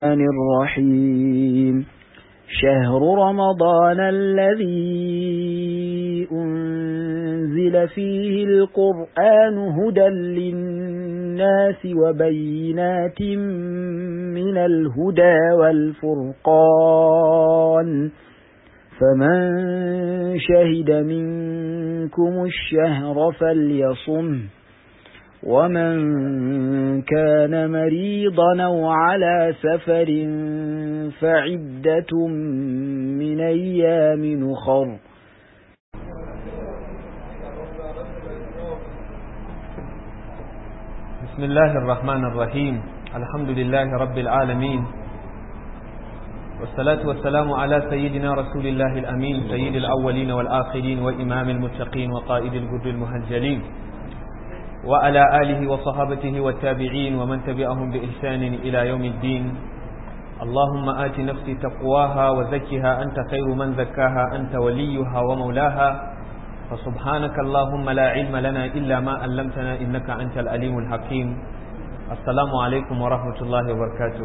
الرحمن الرحيم شهر رمضان الذي أنزل فيه القرآن هدى للناس وبينات من الهدى والفرقان فمن شهد منكم الشهر فليصمه ومن كان مريضا أو على سفر فعدة من أيام أخر بسم الله الرحمن الرحيم الحمد لله رب العالمين والصلاة والسلام على سيدنا رسول الله الأمين سيد الأولين والآخرين وإمام المتقين وقائد الجد المهجلين وعلى آله وصحابته والتابعين ومن تبعهم بإحسان إلى يوم الدين اللهم آت نفسي تقواها وزكها أنت خير من زكاها أنت وليها ومولاها فسبحانك اللهم لا علم لنا إلا ما علمتنا إنك أنت الأليم الحكيم السلام عليكم ورحمة الله وبركاته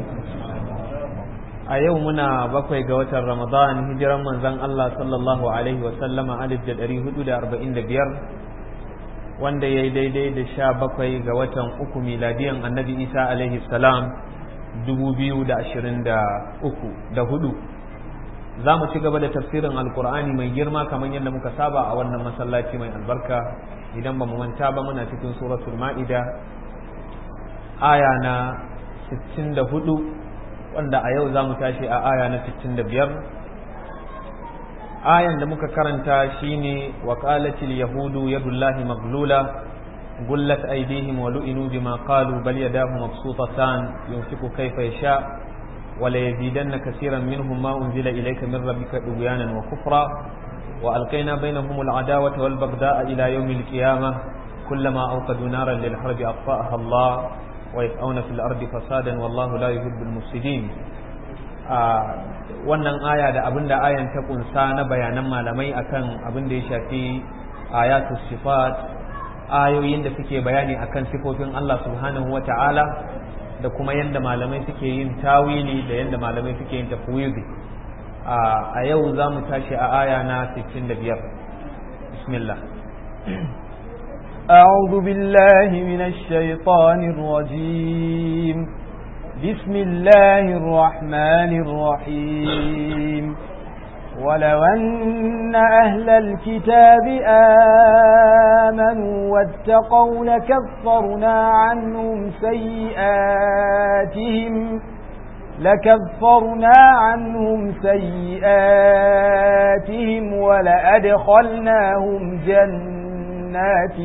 a yau muna bakwai ga watan ramadan hijiran manzon Allah sallallahu alaihi wasallama alif da ɗari hudu da arba'in da biyar wanda ya yi daidai da sha bakwai ga watan uku miladiyan annabi isa alaihi salam dubu biyu da ashirin da uku da hudu za mu ci gaba da tafsirin alkur'ani mai girma kamar yadda muka saba a wannan masallaci mai albarka idan ba mu manta ba muna cikin suratul ma'ida aya na 64 wanda a yau za mu tashi a aya na 65 ayan da muka karanta shine wa qalatil yahudu yadullahi maglula gullat aydihim wa lu'inu bima qalu bal yadahu mabsutatan yunfiqu kayfa yasha wa la yazidanna kaseeran minhum ma unzila ilayka min rabbika tugyanan wa kufra wa alqayna bainahum al'adawata wal bagda'a ila yawm al-qiyamah kullama awqadu naran lil harbi atfa'aha Allah wa yas'awna fil ardi fasadan wallahu la yuhibbul mufsidin wannan aya da abin da ayan ta kunsa na bayanan malamai akan abin da ya shafi ayatu sifat ayoyin da suke bayani akan sifofin Allah subhanahu wa ta'ala da kuma yadda malamai suke yin tawili da yadda malamai suke yin tafwidi a yau za mu tashi a aya na 65 bismillah أعوذ بالله من الشيطان الرجيم بسم الله الرحمن الرحيم ولو أن أهل الكتاب آمنوا واتقوا لكفرنا عنهم سيئاتهم لكفرنا عنهم سيئاتهم ولأدخلناهم جنات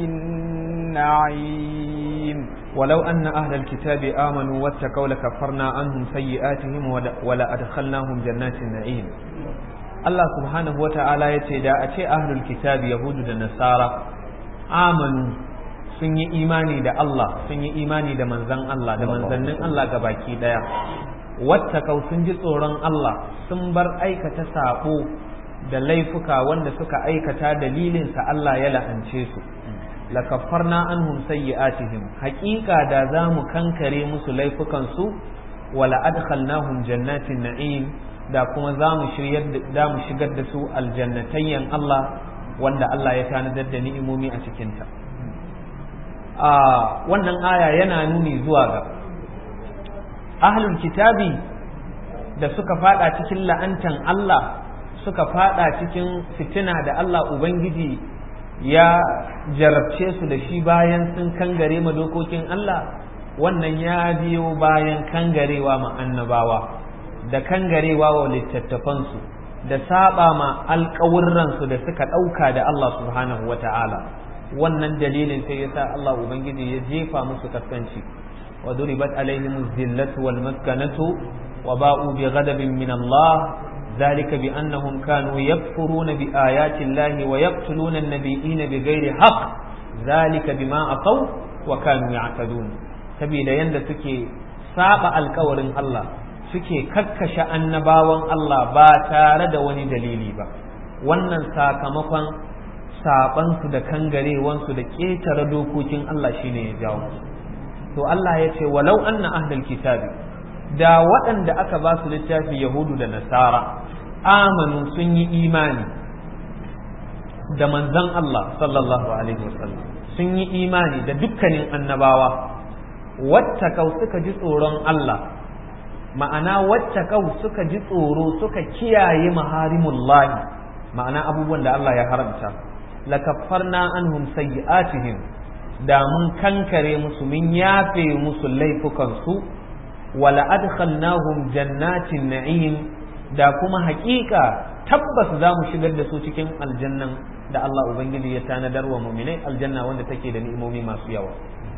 النعيم ولو أن أهل الكتاب آمنوا واتقوا لكفرنا عنهم سيئاتهم ولأدخلناهم جنات النعيم الله سبحانه وتعالى يتدى أتي أهل الكتاب يهود النصارى آمنوا sun yi imani da Allah sun yi imani da manzan Allah da manzannin Allah ga baki daya wattakau sun ji tsoron Allah sun bar aikata sabo da laifuka wanda suka aikata dalilinsa Allah ya la'ance su lakaffarna anhum sayyi'atihim haqiqa da zamu kankare musu laifukan su wala adkhalnahum jannatin na'im da kuma zamu shiryar da mu shigar da su aljannatayyan Allah wanda Allah ya tanadar da ni'imomi a cikin ta a wannan aya yana nuni zuwa ga ahlul kitabi da suka fada cikin la'antan Allah suka fada cikin fitina da Allah ubangiji ya jarabce su da shi bayan sun kangare ma dokokin Allah wannan ya biyo bayan kangarewa ma annabawa da kangarewa wa littattafansu da saba ma alƙawurransu da suka ɗauka da Allah subhanahu wa ta'ala wannan dalilin sai ya sa Allah Ubangiji ya jefa musu kaskanci wa duribat alaihim zillatu wal maskanatu wa ba'u bi ghadabin min Allah ذلك بأنهم كانوا يكفرون بآيات الله ويقتلون النبيين بغير حق ذلك بما أقوا وكانوا يعتدون سبيل يند سكي ساق الكور الله suke kakkashe annabawan Allah ba tare da wani dalili ba wannan sakamakon sabansu da kangarewansu da ƙetare dokokin Allah shine ya jawo to Allah ya ce walau anna ahlul kitabi da waɗanda aka ba su littafi yahudu da nasara amanu sun yi imani da manzon Allah sallallahu alaihi wasallam sun yi imani da dukkanin annabawa wattakau suka ji tsoron Allah ma'ana wattakau suka ji tsoro suka kiyaye maharimullahi ma'ana abubuwan da Allah ya haramta lakaffarna anhum sayyi'atihim da mun kankare musu mun yafe musu laifukansu wala adkhalnahum jannatin na'im da kuma haƙiƙa tabbas za mu shigar da su cikin aljannan da Allah Ubangiji ya tanadar wa muminai aljanna wanda take da ni'imomi masu yawa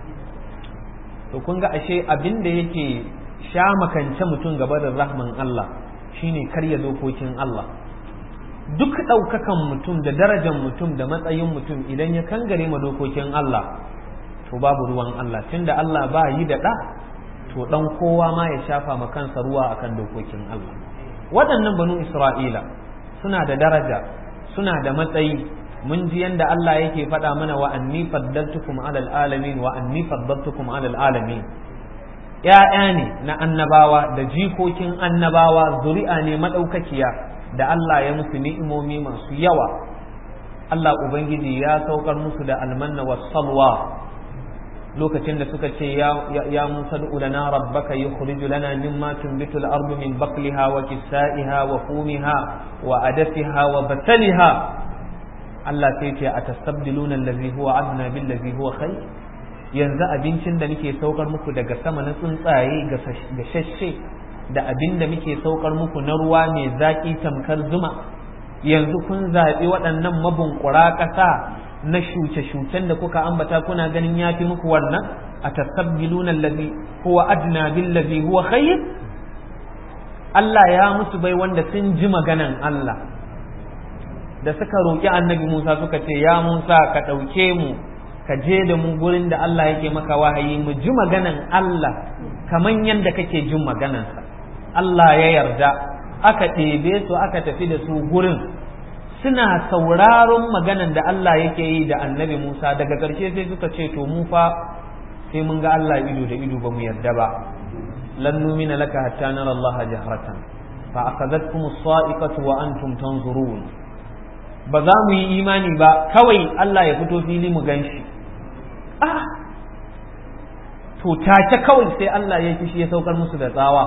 to kun ga ashe abin da yake sha makance mutum gaba da rahman Allah shine karya dokokin Allah duk ɗaukakan mutum da darajar mutum da matsayin mutum idan ya kangare ma dokokin Allah to babu ruwan Allah tunda Allah ba yi da ɗa to ɗan kowa ma ya shafa ma kansa ruwa akan dokokin Allah waɗannan banu Isra'ila suna da daraja suna da matsayi mun ji yanda Allah yake faɗa mana wa anni faddaltukum alal alamin wa anni faddaltukum alal alamin ‘ya'ya ne na annabawa da jikokin annabawa zuri'a ne maɗaukakiya da Allah ya musu ni'imomi masu yawa Allah Ubangiji ya saukar musu da almanna wa salwa lokacin da suka ce ya Musa du'u lana rabbaka yukhriju lana mimma tunbitu al-ardu min baqliha wa kisaiha wa fumiha wa adasiha wa bataliha Allah sai ce atastabdiluna allazi huwa adna bil ladzi huwa khair yanzu abincin da muke saukar muku daga sama na tsuntsaye gashashe da abin da muke saukar muku na ruwa mai zaƙi tamkar zuma yanzu kun zaɓi waɗannan mabunkura ƙasa na shuce-shucen da kuka ambata kuna ganin ya fi muku wannan a tasabbiluna allazi huwa adna bil ladzi huwa khayr Allah ya musu bai wanda sun ji maganan Allah da suka roƙi annabi Musa suka ce ya Musa ka ɗauke mu ka je da mu gurin da Allah yake maka wahayi mu ji maganan Allah kaman yadda kake jin maganansa Allah ya yarda aka ɗebe su aka tafi da su gurin suna sauraron maganan da Allah yake yi da annabi Musa daga ƙarshe sai suka ce to mu fa sai mun ga Allah ido da ido ba mu yarda ba lan numina laka hatta nara Allah jahratan fa akhadhatkum as-sa'iqatu wa antum tanzurun ba za mu yi imani ba kawai Allah ya fito fili mu ganshi ah to take kawai sai Allah ya kishi ya saukar musu da tsawa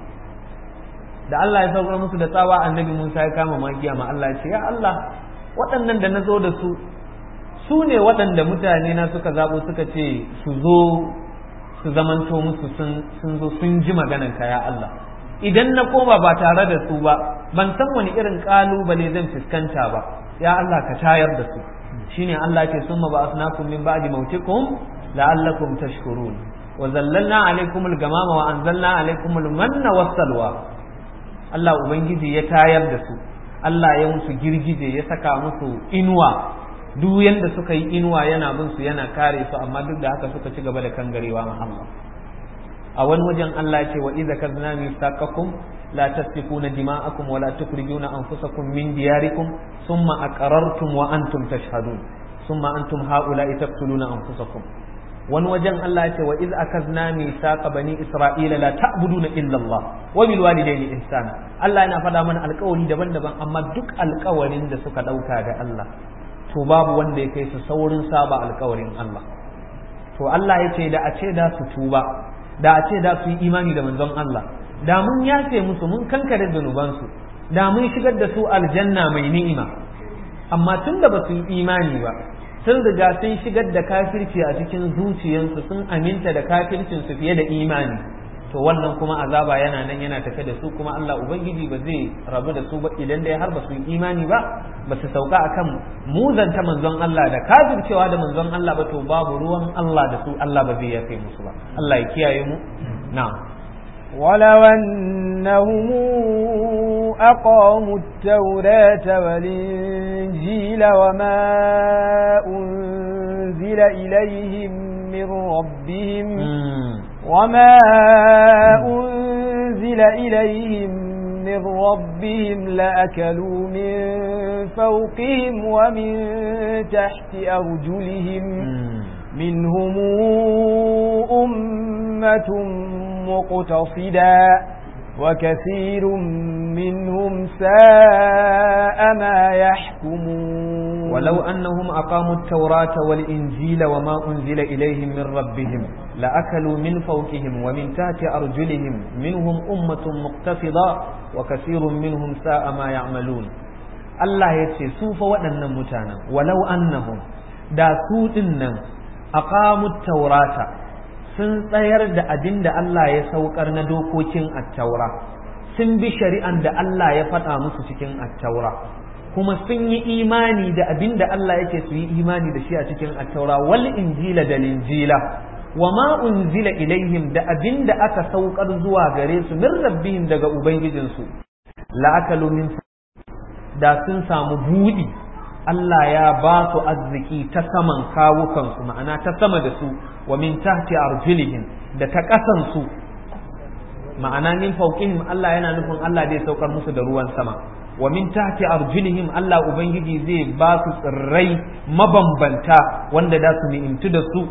da Allah ya saukar musu da tsawa annabi Musa ya kama magiya ma Allah ya ce ya Allah waɗannan da na zo da su su ne waɗanda mutane na suka zaɓo suka ce su zo su zamanto musu sun zo sun ji maganan ka ya Allah idan na koma ba tare da su ba ban san wani irin ƙalubale zan fuskanta ba ya Allah ka tayar da su shine Allah ce summa ba asnakum min ba'di mautikum la'allakum tashkurun wa zallalna alaykum al-gamama wa anzalna alaykum al-manna was-salwa Allah ubangiji ya tayar da su Allah ya musu girgije ya saka musu inuwa duk yanda suka yi inuwa yana bin su yana kare su amma duk da haka suka ci gaba da kangarewa ma Allah a wani wajen Allah ya ce wa idza kazna mithaqakum la tasfikuna dima'akum wa la tukhrijuna anfusakum min diyarikum thumma aqarartum wa antum tashhadun thumma antum haula'i taqtuluna anfusakum wani wajen Allah ya ce wa iz akazna mithaqa bani isra'ila la ta'buduna illa Allah wa bil walidayni ihsana Allah yana faɗa mana alƙawari daban-daban amma duk alƙawarin da suka ɗauka da Allah to babu wanda ya kai su saurin saba alƙawarin Allah to Allah ya ce da a ce da su tuba da a ce da su yi imani da manzon Allah da mun yafe musu mun kankare zunubansu da mun shigar da su aljanna mai ni'ima amma tun da ba su yi imani ba sun riga sun shigar da kafirci a cikin zuciyarsu sun aminta da kafircinsu fiye da imani to wannan kuma azaba yana nan yana tafe da su kuma Allah ubangiji ba zai rabu da su ba idan dai har ba su yi imani ba ba su sauka akan muzanta manzon Allah da kafircewa da manzon Allah ba to babu ruwan Allah da su Allah ba zai yafe musu ba Allah ya kiyaye mu na'am ولو أنهم أقاموا التوراة والإنجيل وما أنزل إليهم من ربهم وما أنزل إليهم من ربهم لأكلوا من فوقهم ومن تحت أرجلهم منهم أمة مقتصدا وكثير منهم ساء ما يحكمون ولو أنهم أقاموا التوراة والإنجيل وما أنزل إليهم من ربهم لأكلوا من فوقهم ومن تحت أرجلهم منهم أمة مقتصدة وكثير منهم ساء ما يعملون Allah ya ce su fa waɗannan mutanen walau annahum da su ɗinnan aqamut taurata sun tsayar da abin da Allah ya saukar na dokokin attaura sun bi shari'an da Allah ya faɗa musu cikin attaura kuma sun yi imani da abin da Allah yake su yi imani da shi a cikin attaura wal injila da linjila wa ma unzila ilaihim da abin da aka saukar zuwa gare su min rabbihim daga ubangijinsu la akalu min da sun samu buɗi Allah ya ba su arziki ta saman kawukansu ma'ana ta sama da su wa min tahti arjulihim da ta ƙasan su ma'ana min fawqihim Allah yana nufin Allah zai saukar musu da ruwan sama wa min tahti arjulihim Allah ubangiji zai ba su tsirrai mabambanta wanda da su ni'imtu da su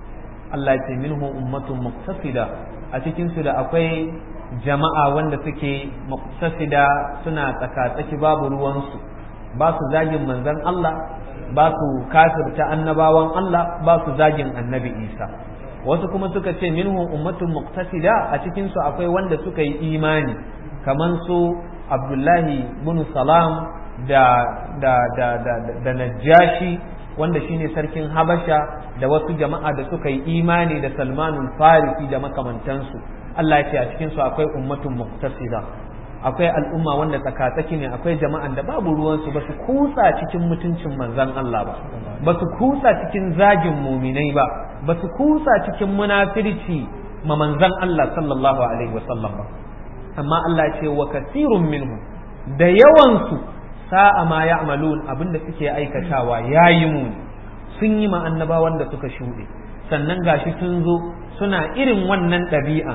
Allah ya ce minhu ummatun muqtasida a cikin su da akwai jama'a wanda suke muqtasida suna tsaka-tsaki babu ruwansu ba su zagin manzon Allah ba su kafirta annabawan Allah ba su zagin annabi Isa wasu kuma suka ce minhu ummatun muqtasida a cikin su akwai wanda suka yi imani kaman su Abdullahi bin Salam da da da da, da Najashi wanda shine sarkin Habasha da wasu jama'a da suka yi imani da Salmanul Farisi da makamantansu Allah ya ce a cikin su akwai ummatun muqtasida akwai al'umma wanda tsakatsaki ne akwai jama'an da babu ruwansu ba su kusa cikin mutuncin manzon Allah ba ba su kusa cikin zagin muminai ba ba su kusa cikin munafirci ma manzon Allah sallallahu alaihi wasallam ba amma Allah ce wa kasirun minhum da yawansu sa'a ma ya'malun abinda suke aikatawa yayi muni sun yi ma annabawan da suka shuɗe sannan gashi sun zo suna irin wannan ɗabi'a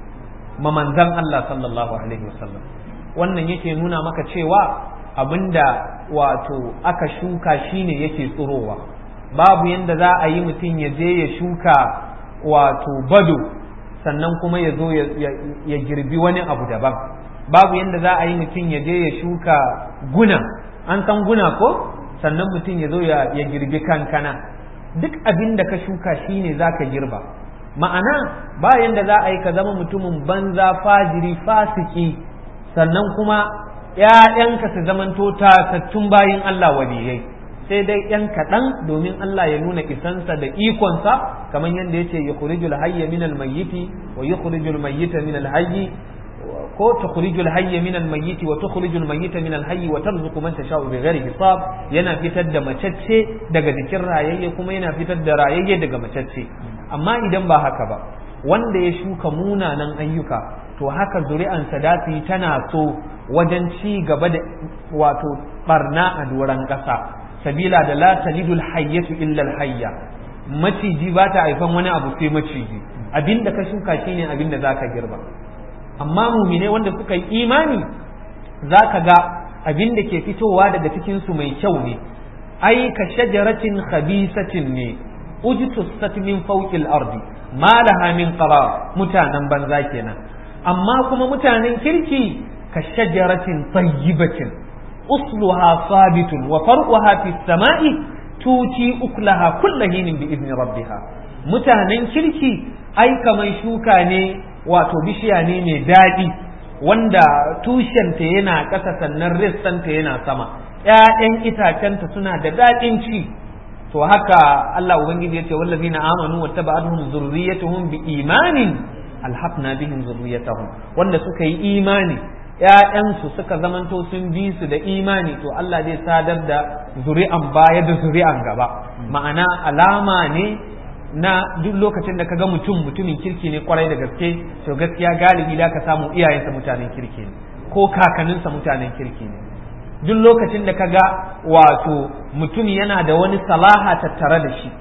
ma manzan Allah sallallahu alaihi wasallam wannan yake nuna maka cewa abinda wato aka shuka shine yake tsirowa babu yanda za a yi mutum ya je ya shuka wato bado sannan kuma ya zo ya girbi wani abu daban babu yanda za a yi mutum ya je ya shuka guna an san guna ko sannan mutum ya zo ya girbi kankana duk abin da ka shuka shine za ka girba ma'ana bayan da za a yi ka zama mutumin banza fajiri fasiki sannan kuma ‘ya'yanka su zamanto tasattun bayin Allah waliyai sai dai ‘yan kaɗan domin Allah ya nuna isansa da ikonsa kamar yadda ya ce ya kurijul hayya min almayyiti wa ya kurijul mayyita min alhayyi ko tukhrijul hayya min almayyiti wa tukhrijul mayyita min alhayyi wa tarzuqu man tasha'u bighairi hisab yana fitar da macacce daga jikin rayayye kuma yana fitar da rayayye daga macacce amma idan ba haka ba wanda ya shuka munanan ayyuka to haka zuri'ansa da su yi tana so wajen ci gaba da wato barna a doron ƙasa sabila da la talidul hayyatu illa hayya maciji ba ta haifan wani abu sai maciji abinda ka shuka shine abinda zaka girba amma mumine wanda suka yi imani zaka ga abinda ke fitowa daga cikin su mai kyau ne ai ka shajaratin khabisatin ne ujtussat min fawqil ardi ma laha min qarar mutanen banza kenan amma kuma mutanen kirki ka shajaratin tayyibatin usluha sabitun wa farquha fis sama'i tuti uklaha kullu hinin bi idni rabbiha mutanen kirki ai kaman shuka ne wato bishiya ne mai daɗi wanda tushenta yana ƙasa sannan rissanta yana sama ‘ya'yan itacenta suna da daɗin ci to haka Allah Ubangiji ya ce wallazina amanu wa taba'atuhum zurriyatuhum bi imanin alhaqna bihim zurriyatahum wanda suka yi imani ‘ya'yansu suka zamanto sun bi su da imani to Allah zai sadar da zuri'an baya da zuri'an gaba ma'ana alama ne na duk lokacin da kaga mutum mutumin kirki ne kwarai da gaske to gaskiya galibi da ka samu iyayensa mutanen kirki ne ko kakanninsa mutanen kirki ne duk lokacin da kaga wato mutum yana da wani salaha tattare da shi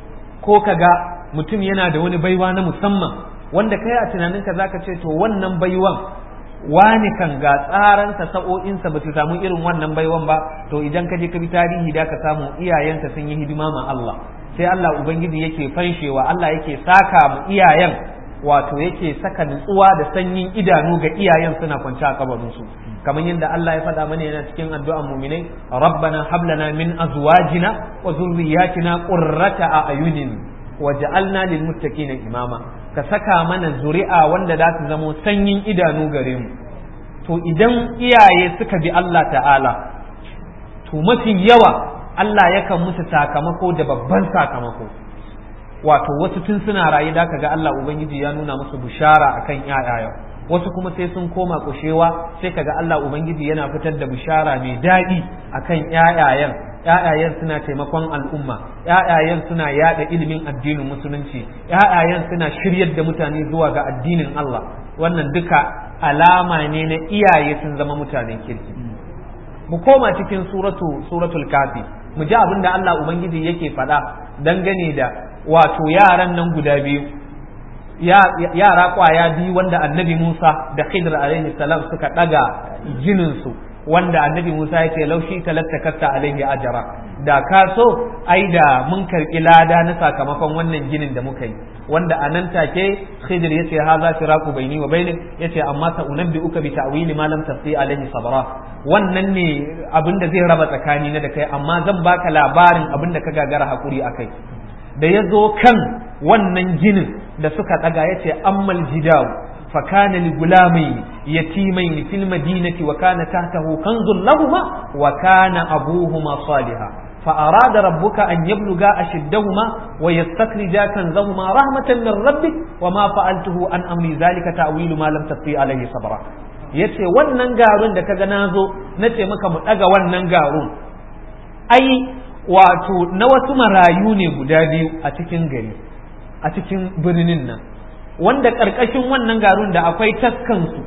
ko kaga mutum yana da wani baiwa na musamman wanda kai a tunaninka zaka ce to wannan baiwan wani kan ga tsaransa sa'o'insa ba su samu irin wannan baiwan ba to idan ka je ka bi tarihi da ka samu iyayensa sun yi hidima ma Allah sai Allah ubangiji yake fanshewa Allah yake saka mu iyayen wato yake saka nutsuwa da sanyin idanu ga iyayen suna kwance a kabarinsu kamar yadda Allah ya faɗa mana yana cikin addu'an muminai rabbana hablana min azwajina wa zurriyyatina qurrata a'yunin waj'alna lil muttaqina imama ka saka mana zuri'a wanda za su zamo sanyin idanu gare mu to idan iyaye suka bi Allah ta'ala to mafi yawa Allah yakan musu sakamako da babban sakamako wato wasu tun suna rayu da ga Allah Ubangiji ya nuna musu bishara akan ƴaƴayen wasu kuma sai sun koma kushewa sai kaga Allah Ubangiji yana fitar da bishara mai daɗi akan ƴaƴayen ƴaƴayen suna taimakon al'umma ƴaƴayen suna yada ilimin addinin musulunci ƴaƴayen suna shiryar da mutane zuwa ga addinin Allah wannan duka alama ne na iyaye sun zama mutanen kirki mu koma cikin suratu suratul kafi mu ji abin da Allah Ubangiji yake faɗa dangane da wato yaran nan guda biyu yara kwaya biyu wanda annabi Musa da Khidr alaihi salam suka daga jininsu wanda annabi Musa ya ce laushi talattakatta alaihi ajara da ka so ai da mun karɓi lada na sakamakon wannan ginin da muka yi wanda a nan take Khidr ya ce ha za firaqu baini wa bainik ya ce amma sa unabbi uka bi ta'wili ma lam tasti alaihi sabra wannan ne abin da zai raba tsakani na da kai amma zan baka labarin abin da ka gagara hakuri akai da ya zo kan wannan ginin da suka ɗaga ya ce ammal jidaw fa kana li gulamai yatimain fil madinati wa kana tahtahu kanzun lahuma wa kana abuhuma saliha fa arada rabbuka an yabluga ashiddahuma wa yastakhrija kanzahuma rahmatan min rabbik wa ma fa'altuhu an amri zalika ta'wilu ma lam tasti alayhi sabra yace wannan garun da kaga nazo nace maka mu ɗaga wannan garun ai wato na wasu marayu ne guda biyu a cikin gari a cikin birnin nan wanda ƙarƙashin wannan garun da akwai taskansu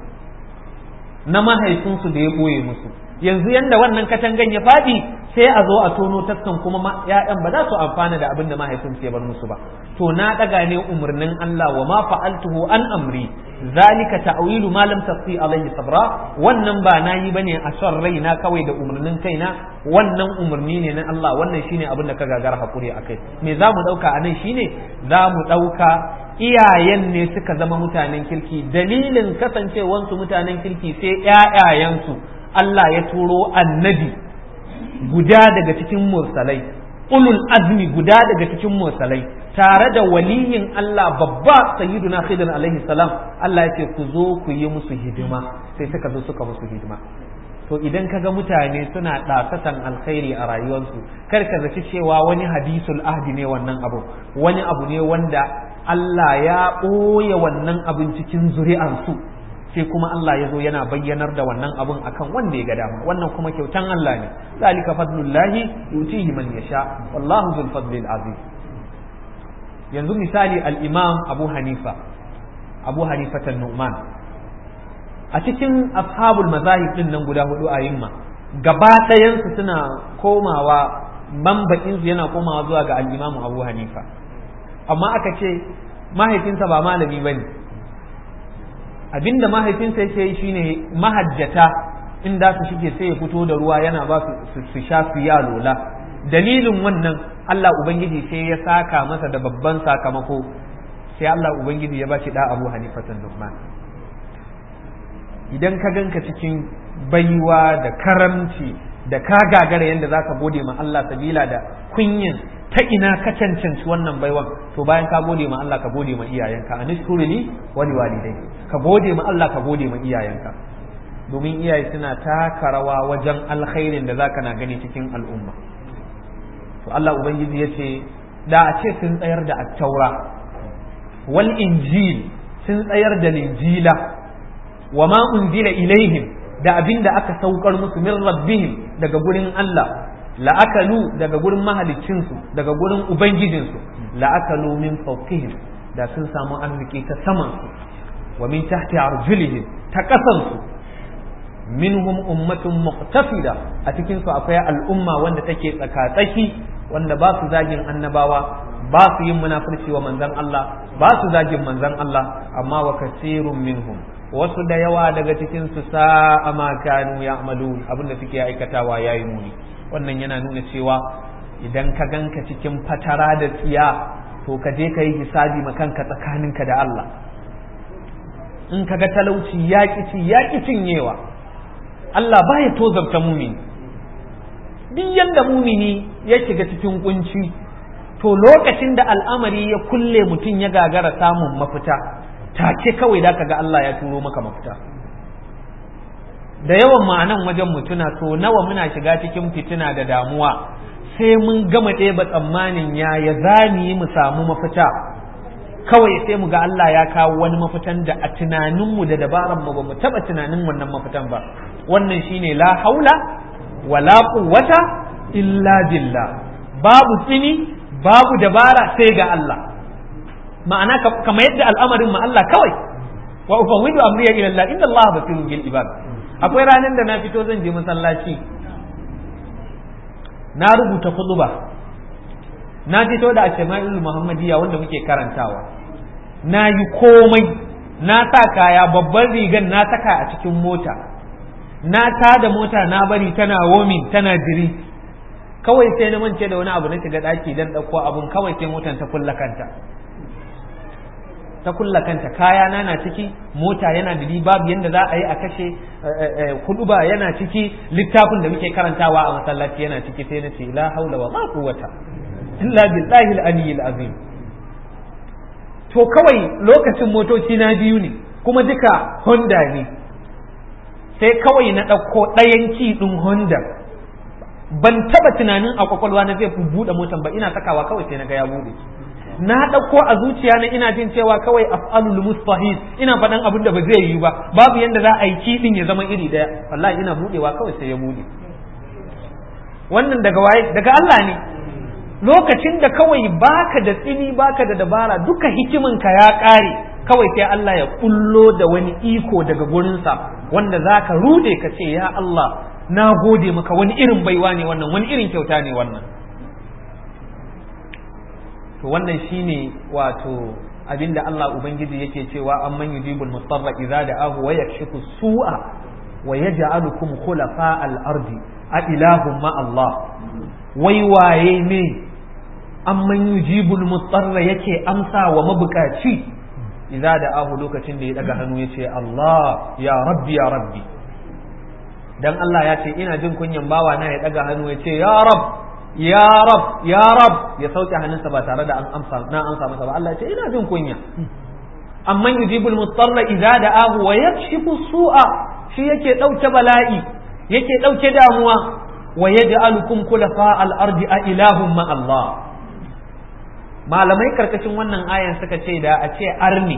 na mahaifinsu da ya ɓoye musu yanzu yanda wannan katangan ya faɗi sai a zo a tono taskan kuma ya'yan ba za su amfana da abin da mahaifinsu ya bar musu ba to na ɗaga ne umarnin Allah wa ma fa'altuhu an amri zalika ta'wilu ma lam tasti alaihi sabra wannan ba nayi bane a son raina kawai da umarnin kaina wannan umarni ne na Allah wannan shine abin da ka gagara hakuri akai me za mu dauka anan shine za mu dauka iyayen ne suka zama mutanen kirki dalilin kasancewansu mutanen kirki sai ƴaƴayensu Allah ya turo annabi guda daga cikin mursalai ulul azmi guda daga cikin mursalai tare da waliyin Allah babba sayyiduna khidr alaihi salam Allah ya ce ku zo ku yi musu hidima sai suka zo suka musu hidima to idan ka ga mutane suna ɗasatan alkhairi a rayuwarsu kar ka zaci cewa wani hadisul ahdi ne wannan abu wani abu ne wanda Allah ya ɓoye wannan abin cikin zuri'arsu sai kuma Allah ya zo yana bayyanar da wannan abun akan wanda ya ga dama wannan kuma kyautan Allah ne zalika fadlullahi yutihi man yasha wallahu zul fadlil azim yanzu misali al-imam Abu Hanifa Abu Hanifa nu'man a cikin ashabul mazahib din nan guda hudu a yimma gaba ɗayansu suna komawa mambakin su yana komawa zuwa ga al-imam Abu Hanifa amma aka ce mahaifinsa ba malami bane abinda mahaifinsa yake yi shine mahajjata in da su shige sai ya fito da ruwa yana ba su su sha su ya lola dalilin wannan Allah ubangiji sai ya saka masa da babban sakamako sai Allah ubangiji ya bashi da Abu Hanifatan Nu'man idan ka ganka cikin baiwa da karamci da ka gagara yadda zaka gode ma Allah sabila da kunyin ta ina ka cancanci wannan baiwan to bayan ka gode ma Allah ka gode ma iyayenka anishkuruni wali walidai ka gode ma Allah ka gode ma iyayenka domin iyaye suna taka rawa wajen alkhairin da zaka na gani cikin al'umma to Allah ubangiji ya ce da a ce sun tsayar da attaura wal injil sun tsayar da linjila wa ma unzila ilaihim da abin da aka saukar musu min rabbihim daga gurin Allah la'akalu daga gurin mahaliccinsu daga gurin ubangijinsu la'akalu min fawqihim da sun samu arziki ta samansu wa min tahti arjulihim ta kasansu minhum ummatun muqtafida a cikin su akwai al'umma wanda take tsaka-tsaki wanda ba su zagin annabawa ba su yin munafurci wa manzon Allah ba su zagin manzon Allah amma wa kasirun minhum wasu da yawa daga cikin su sa'a ma kanu ya'malun abinda suke aikatawa yayi muni wannan yana nuna cewa idan ka ganka cikin fatara da tsiya to ka je ka yi hisabi ma kanka tsakaninka da Allah in kaga talauci ya ci ya cinyewa Allah baya tozarta mumini duk yanda mumini ya shiga cikin kunci to lokacin da al'amari ya kulle mutum ya gagara samun mafita take kawai da kaga Allah ya turo maka mafita da yawan ma'anan wajen mutuna to nawa muna shiga cikin fitina da damuwa sai mun gama ɗeba tsammanin ya ya zani mu samu mafita kawai sai mu ga Allah ya kawo wani mafitan da a tunaninmu da dabaran mu ba mu taɓa tunanin wannan mafitan ba wannan shine la haula wala quwwata illa billah babu tsini babu dabara sai ga Allah ma'ana kamar yadda al'amarin ma Allah kawai wa ufawwidu amriya ila Allah inna Allah basirun bil ibad akwai ranar da na fito zan je masallaci na rubuta khutba na fito da ashama'il muhammadiyya wanda muke karantawa na yi komai na sa kaya babban rigan na saka a cikin mota na tada mota na bari tana womin tana jiri kawai sai na mance da wani abu na shiga daki dan dauko abun kawai sai motan ta kulla kanta ta kulla kanta kaya na na ciki mota yana da babu yanda za a yi a kashe kuduba yana ciki littafin da muke karantawa a masallaci yana ciki sai na ce la haula wa la quwwata illa billahi al-aliyyil azim to kawai lokacin motoci na biyu ne kuma duka Honda ne sai kawai na ɗauko ɗayan ki ɗin Honda ban taba tunanin a kwakwalwa na zai buɗe motan ba ina sakawa kawai sai na ga ya buɗe na ɗauko a zuciya na ina jin cewa kawai af'alul mustahil ina faɗan abin da ba zai yi ba babu yanda za a yi kiɗin ya zama iri ɗaya wallahi ina buɗewa kawai sai ya buɗe wannan daga waye daga Allah ne lokacin da kawai baka da tsini baka da dabara duka hikiminka ya ƙare kawai sai Allah ya kullo da wani iko daga gurinsa wanda za ka rude ka ce ya Allah na gode maka wani irin baiwa ne wannan wani irin kyauta ne wannan to wannan shine wato abinda Allah ubangiji yake cewa amman yujibul mustarra idza da'ahu wa yakshifu su'a wa yaj'alukum khulafa al-ardi a ilahum ma Allah wai waye ne amman yujibul mustarra yake amsa wa mabukaci idza da'ahu lokacin da ya daga hannu yace Allah ya rabbi ya rabbi dan Allah ya ce ina jin kunyan bawa na ya daga hannu yace ya rab ya rab ya rab ya sauke hannunsa ba tare da an amsa na amsa masa ba Allah ya ce ina jin kunya amman yujibul mustarra idza da'ahu wa yakshifu su'a shi yake dauke bala'i yake dauke damuwa wa yaj'alukum khulafa al-ardi a ilahum ma Allah malamai karkashin wannan ayan suka ce da a ce arni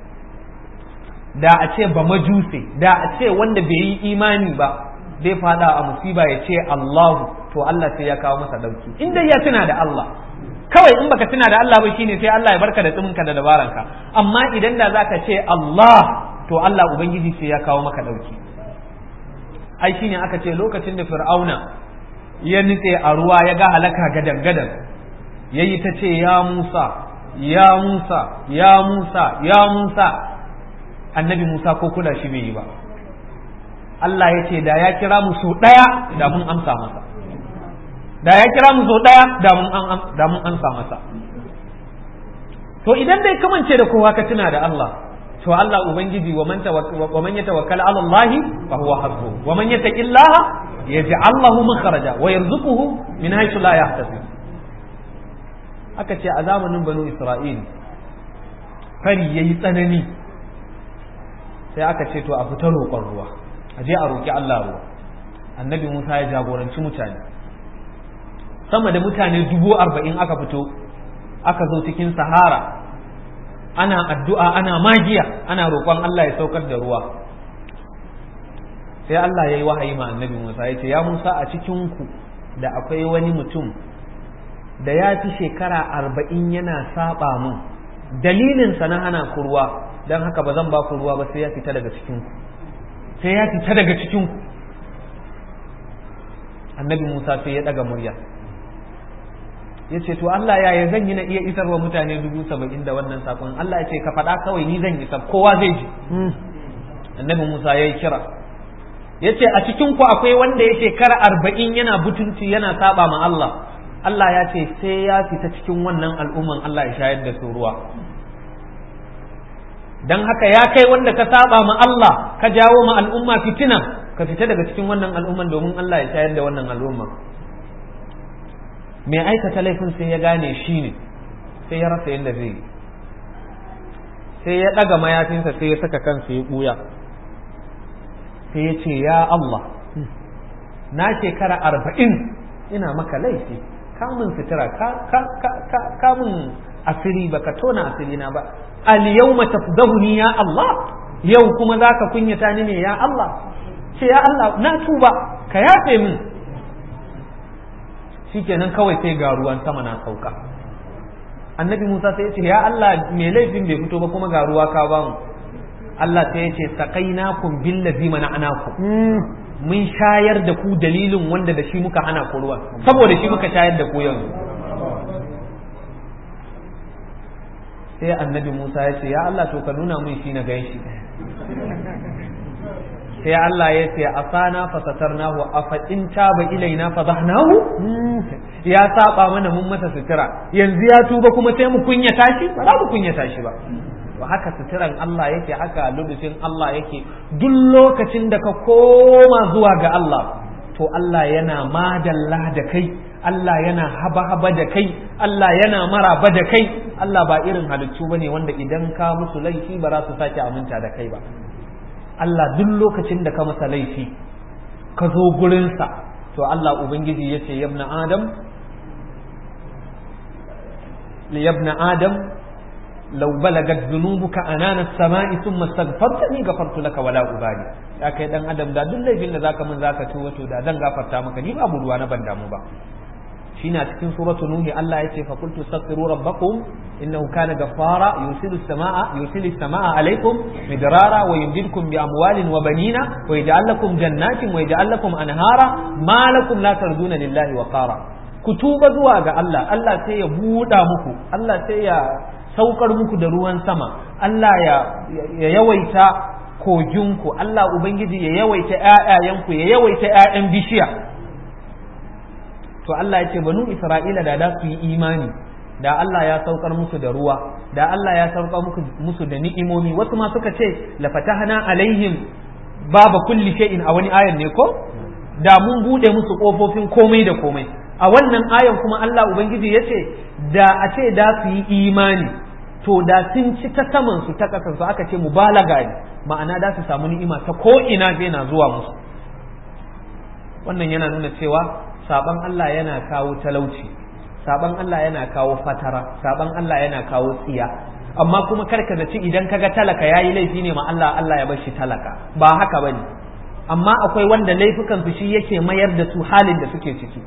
da a ce ba majuse da a ce wanda bai yi imani ba zai fada a musiba ya ce Allahu to Allah sai ya kawo masa dauki inda ya tuna da Allah kawai in baka tuna da Allah ba shine sai Allah ya barka da tsiminka da dabaranka amma idan da zaka ce Allah to Allah ubangiji sai ya kawo maka dauki ai shine aka ce lokacin da fir'auna ya nitse a ruwa ya ga halaka gadan gadan yayi ta ce ya Musa ya Musa ya Musa ya Musa annabi Musa ko kula shi bai yi ba Allah ya ce da ya kira mu so ɗaya da mun amsa masa da ya kira mu so ɗaya da mun amsa masa to idan dai kamance da kowa ka tuna da Allah to Allah ubangiji wa man wa man yatawakkala ala Allah fa huwa hasbuh wa man yattaqillaha yaj'al lahu makhraja wa yarzuquhu min haythu la yahtasib aka ce a zamanin banu Isra'il fari yayi tsanani sai aka ce to a fita roƙon ruwa a je a roƙi Allah ruwa annabi Musa ya jagoranci mutane sama da mutane dubu arba'in aka fito aka zo cikin sahara ana addu'a ana magiya ana roƙon Allah ya saukar da ruwa sai Allah ya yi wahayi ma annabi Musa ya ce ya Musa a cikinku da akwai wani mutum da ya fi shekara arba'in yana saba mun dalilinsa na hana ku ruwa don haka ba zan ba ku ruwa ba sai ya fita daga cikinku sai ya fita daga cikinku annabi Musa sai ya ɗaga murya ya ce to Allah ya zan yi na iya isar wa mutane dubu saba'in da wannan sakon Allah ya ce ka faɗa kawai ni zan isar kowa zai ji annabi Musa ya yi kira ya ce a cikinku akwai wanda ya shekara arba'in yana butunci yana saba ma Allah Allah ya ce sai ya fita cikin wannan al'umman Allah ya shayar da su ruwa dan haka ya kai wanda ka saba ma Allah ka jawo ma al'umma fitina ka fita daga cikin wannan al'umman domin Allah ya tayar da wannan al'umma mai aikata laifin sai ya gane shi ne sai ya rasa yadda zai yi sai ya ɗaga mayafinsa sai ya saka kansa ya ɓuya sai ya ce ya Allah na shekara arba'in ina maka laifi kamun sutura kamun asiri baka tona asiri na ba al yawma tafdahuni ya Allah yau kuma zaka kunyata ni ne ya Allah ce ya Allah na tuba ka yafe min shikenan kawai sai ga ruwan sama na sauka annabi Musa sai ya ce ya Allah me laifin bai fito ba kuma ga ruwa ka bamu Allah sai ya ce saqainakum billazi mana'anakum mun shayar da ku dalilin wanda da shi muka hana ku ruwa saboda shi muka shayar da ku yanzu sai annabi Musa ya ce ya Allah to ka nuna mun shi na gan shi sai Allah ya ce asana fa satarnahu afa in taba ilaina fa zahnahu ya saba mana mun masa sutura yanzu ya tuba kuma sai mu kunyata shi ba za mu kunyata shi ba ba haka suturan Allah yake haka lubushin Allah yake duk lokacin da ka koma zuwa ga Allah to Allah yana madalla da kai Allah yana haba-haba da kai Allah yana maraba da kai Allah ba irin halittu bane wanda idan ka musu laifi ba za su sake aminta da kai ba Allah duk lokacin da ka masa laifi ka zo gurinsa to Allah Ubangiji ya ce yabna Adam yabna Adam law balagat dhunubuka anana as-sama'i thumma astaghfartani ghafartu laka wala ubali ya kai dan adam da duk laifin da zaka min zaka ci wato da dan gafarta maka ni babu ruwa na ban damu ba shine a cikin suratu nuhi Allah ya ce fa qultu astaghfiru rabbakum innahu kana ghaffara yusilu as-samaa yusilu as-samaa alaykum midrara wa yumdidukum bi amwalin wa banina wa yaj'al lakum jannatin wa yaj'al lakum anhara ma lakum la tarjuna lillahi wa qara ku tuba zuwa ga Allah Allah sai ya buɗa muku Allah sai ya saukar muku da ruwan sama Allah ya ya yawaita koginku Allah ubangiji ya yawaita ƴaƴayenku ya yawaita ƴaƴan bishiya to Allah ya ce banu Isra'ila da da su yi imani da Allah ya saukar musu da ruwa da Allah ya saukar musu da ni'imomi wasu ma suka ce la fatahna alaihim baba kulli shay'in a wani ayan ne ko da mun bude musu kofofin komai da komai a wannan ayan kuma Allah ubangiji ya ce da a ce da su yi imani to da sun ci ta saman su ta kasan su aka ce mubalaga ne ma'ana da su samu ni'ima ta ko ina zai na zuwa musu wannan yana nuna cewa saban Allah yana kawo talauci saban Allah yana kawo fatara saban Allah yana kawo tsiya amma kuma karka zaci idan kaga talaka yayi laifi ne ma Allah Allah ya bar shi talaka ba haka bane amma akwai wanda laifukan su shi yake mayar da su halin da suke ciki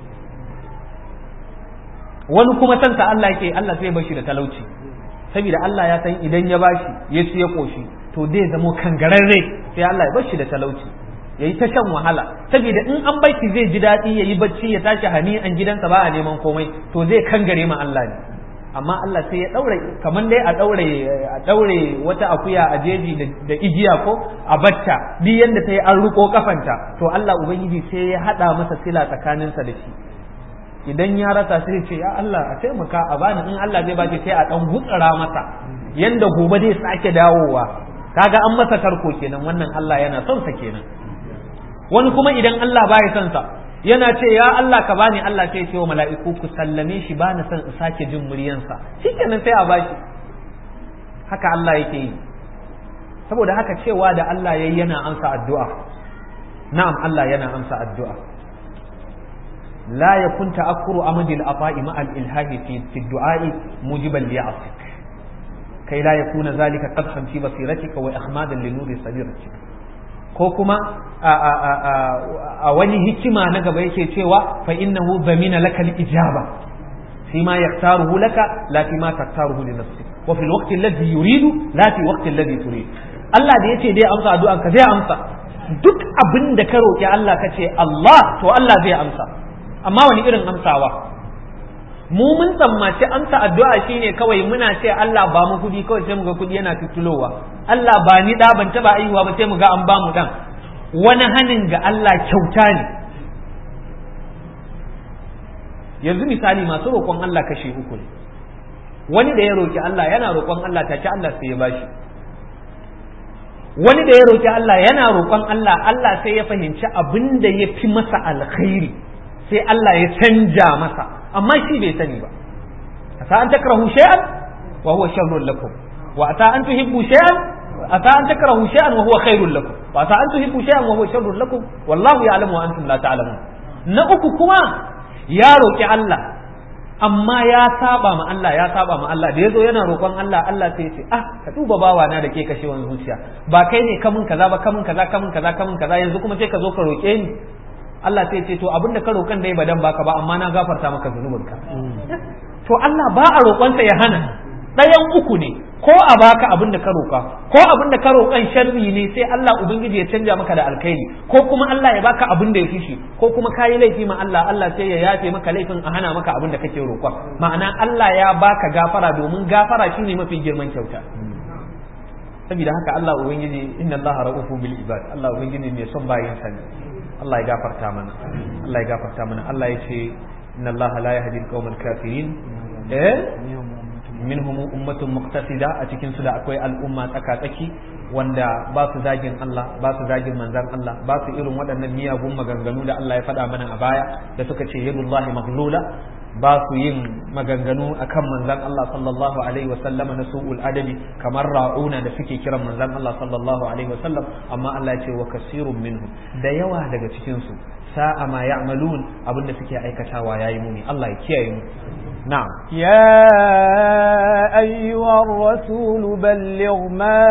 wani kuma santa Allah yake Allah sai ya bar shi da talauci saboda Allah ya san idan ya bashi ya ci ya koshi to zai zamo kangararre sai Allah ya bar shi da talauci yayi ta shan wahala saboda in an baiki zai ji daɗi yayi bacci ya tashi hani an gidansa ba a neman komai to zai kangare ma Allah ne amma Allah sai ya daure kamar dai a daure a daure wata akuya a jeji da igiya ko a batta duk yanda ta yi an ruko kafanta to Allah ubangiji sai ya hada masa sila tsakaninsa da shi idan ya rasa sai ce ya Allah a taimaka a bani in Allah zai baki sai a dan gutsara masa yanda gobe zai sake dawowa kaga an masa tarko kenan wannan Allah yana son sa kenan wani kuma idan Allah baya son sa yana ce ya Allah ka bani Allah sai ce wa mala'iku ku sallame shi ba na son in sake jin muryansa shikenan sai a bashi haka Allah yake yi saboda haka cewa da Allah yayi yana amsa addu'a na'am Allah yana amsa addu'a لا يكون تأكر أمد الأطاء مع الإلهاء في, في الدعاء موجبا ليعصك كي لا يكون ذلك قدحا في بصيرتك وإخمادا لنور صديرتك ko kuma a wani hikima na gaba yake cewa fa innahu zamina laka al-ijaba fi ma yaktaruhu laka la fi ma taktaruhu li nafsik wa fi al-waqti alladhi yuridu la fi waqti alladhi turid Allah da yace dai amsa addu'an ka zai amsa duk abin da ka roki Allah ka ce Allah to Allah zai amsa amma wani irin amsawa mu mun tsammaci amsa addu'a shine kawai muna ce Allah ba mu kudi kawai sai mu ga kudi yana tutulowa Allah ba ni da ban taba aihuwa ba sai mu ga an ba mu dan wani hanin ga Allah kyauta ne yanzu misali masu roƙon Allah kashe uku ne wani da ya roƙi Allah yana roƙon Allah take Allah sai ya bashi wani da ya roki Allah yana roƙon Allah Allah sai ya fahimci abin da ya fi masa alkhairi sai Allah ya canja masa amma shi bai sani ba asa an takrahu shay'an wa huwa sharrun lakum wa asa an tuhibbu shay'an asa an takrahu shay'an wa huwa khairul lakum wa asa an tuhibbu shay'an wa huwa sharrun lakum wallahu ya'lamu wa antum la ta'lamun na uku kuma ya roki Allah amma ya saba ma Allah ya saba ma Allah da yazo yana roƙon Allah Allah sai ya ce ah ka duba bawa na da ke kashewan zuciya ba kai ne kamun kaza ba kamun kaza kamun kaza kamun kaza yanzu kuma sai ka zo ka roƙe ni Allah sai ya ce to abin da ka roƙan dai ba dan baka ba amma na gafarta maka zunubinka to Allah ba a roƙonsa ya hana ɗayan uku ne ko a baka abin da ka roƙa ko abin da ka roƙan sharri ne sai Allah ubangiji ya canja maka da alkhairi ko kuma Allah ya baka abin da ya fi shi ko kuma kayi laifi ma Allah Allah sai ya yafe maka laifin a hana maka abin da kake roƙon ma'ana Allah ya baka gafara domin gafara shine mafi girman kyauta saboda haka Allah ubangiji inna Allah ra'ufu bil ibad Allah ubangiji mai son bayin sa ne Allah ya gafarta mana Allah ya gafarta mana Allah ya ce inna Allah la yahdi al-qawmal kafirin eh minhum ummatun muqtasida a cikin su da akwai al'umma tsaka-tsaki wanda ba su zagin Allah ba su zagin manzan Allah ba su irin waɗannan miyagun maganganu da Allah ya faɗa mana a baya da suka ce yadullahi maghlula ba su yin maganganu akan manzan Allah sallallahu alaihi wasallama na su'ul adabi kamar ra'una da suke kiran manzan Allah sallallahu alaihi wasallam amma Allah ya ce wa kasirun minhum da yawa daga cikin su sa'a ma ya'malun abinda suke aikatawa yayi muni Allah ya kiyaye mu نعم يا أيها الرسول بلغ ما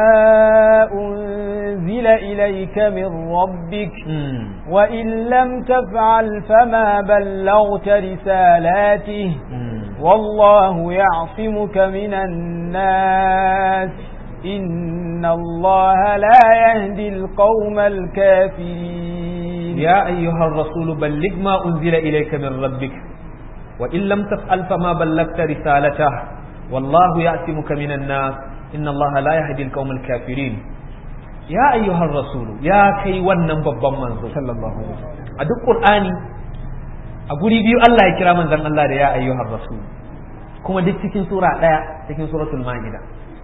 أنزل إليك من ربك مم. وإن لم تفعل فما بلغت رسالاته مم. والله يعصمك من الناس إن الله لا يهدي القوم الكافرين يا أيها الرسول بلغ ما أنزل إليك من ربك وإن لم تفعل فما بلغت رسالته والله يعصمك من الناس إن الله لا يهدي القوم الكافرين يا أيها الرسول يا كي ونن babban manzo sallallahu alaihi wasallam a duk Qur'ani a guri biyu Allah ya kira manzon Allah da ya ayyuhar rasul kuma duk cikin sura daya cikin suratul maida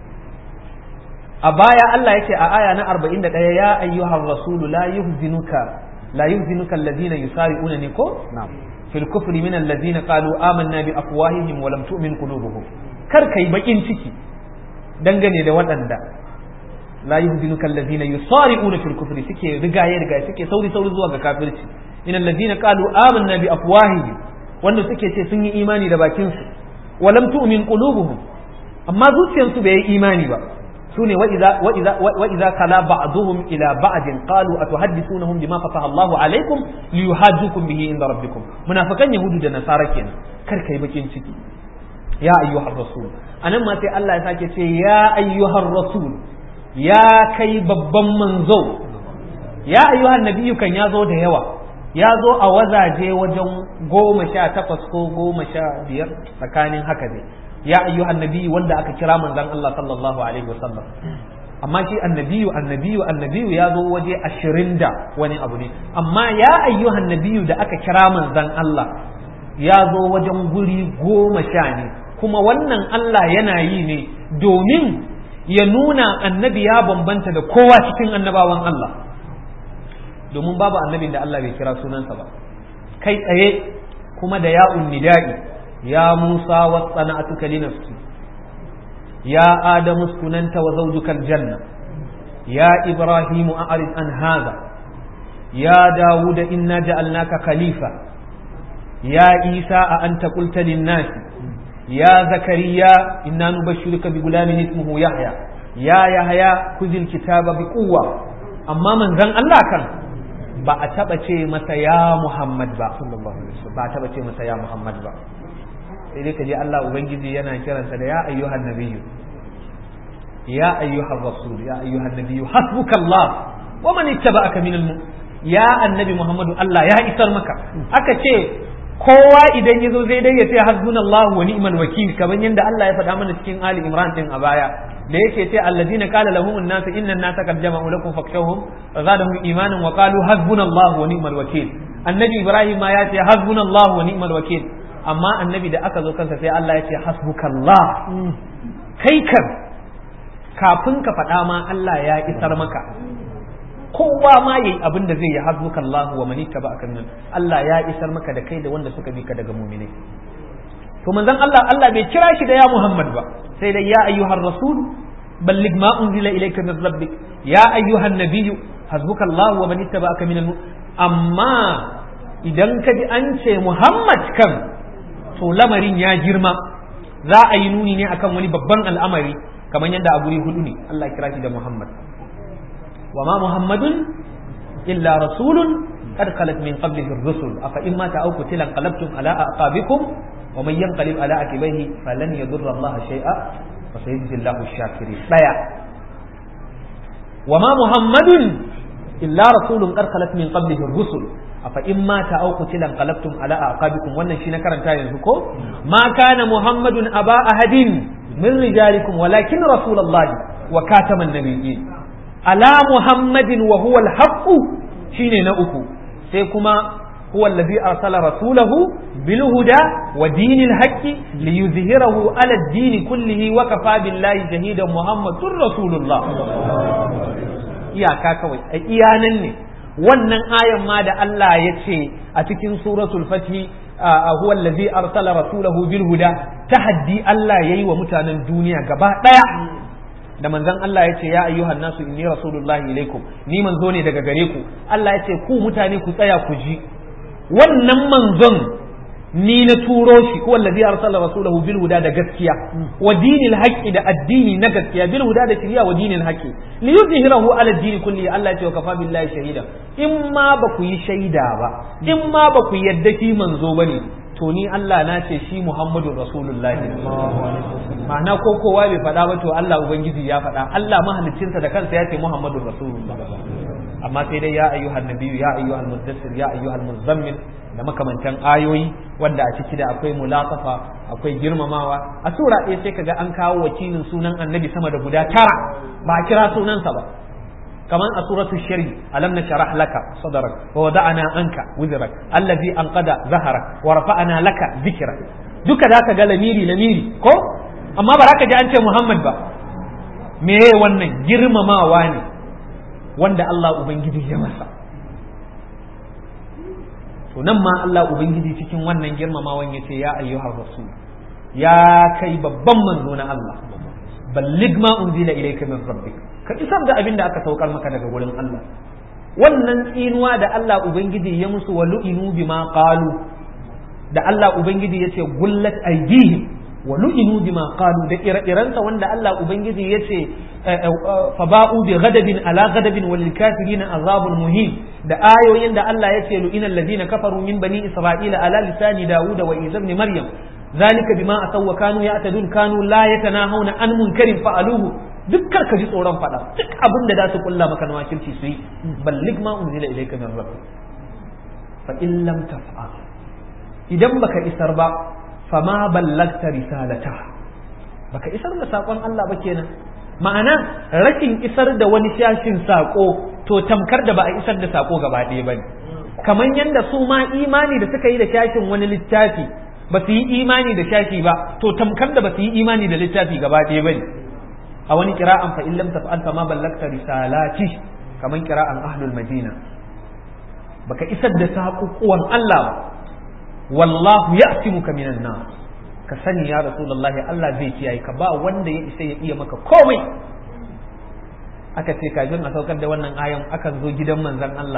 a baya Allah yake a aya na 41 ya ayyuhar rasul la yuhzinuka la yuhzinuka alladhina yusari'una ni ko na'am في الكفر من الذين قالوا آمنا بأفواههم ولم تؤمن قلوبهم kar kai bakin ciki dangane da waɗanda la yuhzinuka allazina yusari'una fil kufri suke rigaye rigaye suke sauri sauri zuwa ga kafirci in allazina qalu amanna bi afwahihim wanda suke ce sun yi imani da bakin su walam tu'min qulubuhum amma zuciyarsu bai yi imani ba sune wa idza wa idza wa idza kala ba'dhum ila ba'din qalu atuhaddithunahum bima fataha Allahu alaikum liyuhajjukum bihi inda rabbikum munafikan yahudu da nasara kenan kar kai bakin ciki ya ayyuhar rasul anan ma sai Allah ya sake ce ya ayyuhar rasul ya kai babban manzo ya ayyuhan nabiyyu kan ya zo da yawa ya zo a wazaje wajen goma sha takwas ko goma sha biyar tsakanin haka dai ya ayyuhan nabiyyu wanda aka kira manzon Allah sallallahu alaihi wasallam amma shi annabiyu annabiyu annabiyu ya zo waje ashirin da wani abu ne amma ya ayyuhan nabiyu da aka kira manzon Allah ya zo wajen guri goma sha ne kuma wannan Allah yana yi ne domin ya nuna annabi ya bambanta da kowa cikin annabawan Allah domin babu annabin da Allah bai kira sunansa ba kai tsaye kuma da ya'un nida'i ya Musa wa sana'atuka li nafsi ya Adamu sunanta wa zawjuka aljanna ya Ibrahimu a'rid an hadha ya Dawud inna ja'alnaka khalifa ya Isa a anta qulta lin-nasi يا زكريا إنا نبشرك بغلام اسمه يحيى يا يحيى خذ الكتاب بقوة أما من زن الله كان ba a taɓa ce masa ya Muhammad ba ba a taɓa ce masa ya Muhammad ba sai dai ka je Allah Ubangiji yana kiransa da ya ayyuhan nabiyyu ya ayyuhan rasul ya ayyuhan nabiyyu hasbukallah wa man ittaba'aka minal ya annabi Muhammadu Allah ya isar maka aka ce kowa idan ya zo zai dai ya ce hasbunallahu wa ni'mal wakil kamar yadda Allah ya faɗa mana cikin Ali Imran din a baya da yake ce allazina qala lahum an-nas inna an-nasa qad jama'u lakum fakhshawhum wa zadahum imanan wa qalu hasbunallahu wa ni'mal wakil annabi Ibrahim ma ya ce hasbunallahu wa ni'mal wakil amma annabi da aka zo kansa sai Allah ya ce hasbukallah kai kan kafin ka faɗa ma Allah ya isar maka kowa ma yayi abin da zai yi hasbuka Allah wa man ittaba'aka min Allah ya isar maka da kai da wanda suka bi ka daga mu'mini to manzon Allah Allah bai kira shi da ya Muhammad ba sai dai ya ayyuhar rasul balligh ma unzila ilayka min rabbik ya ayyuhan nabiyyu hasbuka Allah wa man ittaba'aka min amma idan ka ji an ce Muhammad kan to lamarin ya girma za a yi nuni ne akan wani babban al'amari kamar yadda a guri hudu ne Allah kira shi da Muhammad wa ma Muhammadun illa rasulun qad khalat min qablihi ar-rusul afa in mata aw qutila qalabtum ala aqabikum wa man yanqalib ala akibaihi falan yadurra Allah shay'a wa sayajzi Allahu ash-shakirin daya wa ma Muhammadun illa rasulun qad khalat min qablihi ar-rusul afa in mata aw qutila qalabtum ala aqabikum wannan shi na karanta yanzu ko ma kana muhammadun aba ahadin min rijalikum walakin rasulullahi wa kataman nabiyyin ala muhammadin wa huwa al shine na uku sai kuma huwa allazi arsala rasulahu bil huda wa dinil haqqi liyuzhirahu ala ad-din kullihi wa kafa billahi shahidan muhammadur rasulullah iyaka kawai a iyanan ne wannan ayan ma da Allah ya ce a cikin suratul fatih huwa allazi arsala rasulahu bil huda tahaddi Allah yayi wa mutanen duniya gaba daya da manzon Allah ya ce ya ayyuhan nasu inni rasulullahi ilaikum ni manzo ne daga gare ku Allah ya ce ku mutane ku tsaya ku ji wannan manzon ni na turo shi ko allazi arsala rasulahu bil huda da gaskiya wa dinil haqqi da addini na gaskiya bil huda da shari'a wa dinil haqqi li yuzhirahu ala dini kulli Allah ya ce wa kafa billahi shahida in ma ba ku yi shaida ba in ma ba ku yadda shi manzo bane to ni Allah na ce shi Muhammadu Rasulullahi ma'ana ko kowa bai faɗa ba to Allah ubangiji ya faɗa Allah mahaliccinsa da kansa ya ce Muhammadu Rasulullah amma sai dai ya ayyuhan nabiyyu ya ayyuhal muddassir ya ayyuhal muzammil da makamantan ayoyi wanda a ciki da akwai mulatafa akwai girmamawa a sura ɗaya sai kaga an kawo wakilin sunan annabi sama da guda tara ba a kira sunansa ba كمان سورة الشري ألم نشرح لك صدرك ووضعنا عنك وزرك الذي أنقذ ظهرك ورفعنا لك ذكرك دك ذاك قال ميري لميري كو أما براك جاء أنت محمد با me wannan girmamawa ne wanda Allah Ubangiji ya masa to nan ma Allah Ubangiji cikin wannan girmamawan ya ce ya ayyuhar rasul ya kai babban manzo na Allah ballig ma unzila ilayka min rabbik ka isar da abin da aka saukar maka daga gurin Allah wannan tsinuwa da Allah ubangiji ya musu wa lu'inu bima qalu da Allah ubangiji yace gullat aydihim wa lu'inu bima qalu da ire-irensa wanda Allah ubangiji yace faba'u bi ghadabin ala ghadabin walil kafirin azabun muhim da ayoyin da Allah yace lu'ina alladhina kafaru min bani isra'ila ala lisani dawuda wa isa ibn maryam ذلك بما أتوا وكانوا يعتدون كانوا لا يتناهون عن منكر فعلوه dukkan ka ji tsoron faɗa duk abin da za su kulla maka na wakilci su yi ballig ma unzila ilayka min rabbik fa in lam taf'al idan baka isar ba fa ma ballagta risalata baka isar da sakon Allah ba kenan ma'ana rashin isar da wani shashin sako to tamkar da ba a isar da sako gaba ɗaya bane kamar yadda su ma imani da suka yi da shashin wani littafi ba su yi imani da shashi ba to tamkar da ba su yi imani da littafi gaba ɗaya bane a wani kira'an fa illam taf'al fa ma ballagta risalati kaman kira'an ahlul madina baka isar da saƙuƙuwan Allah ba wallahu ya'timuka minan nas ka sani ya rasulullahi Allah zai kiyaye ka ba wanda ya isa ya iya maka komai aka ce kafin a saukar da wannan ayan akan zo gidan manzon Allah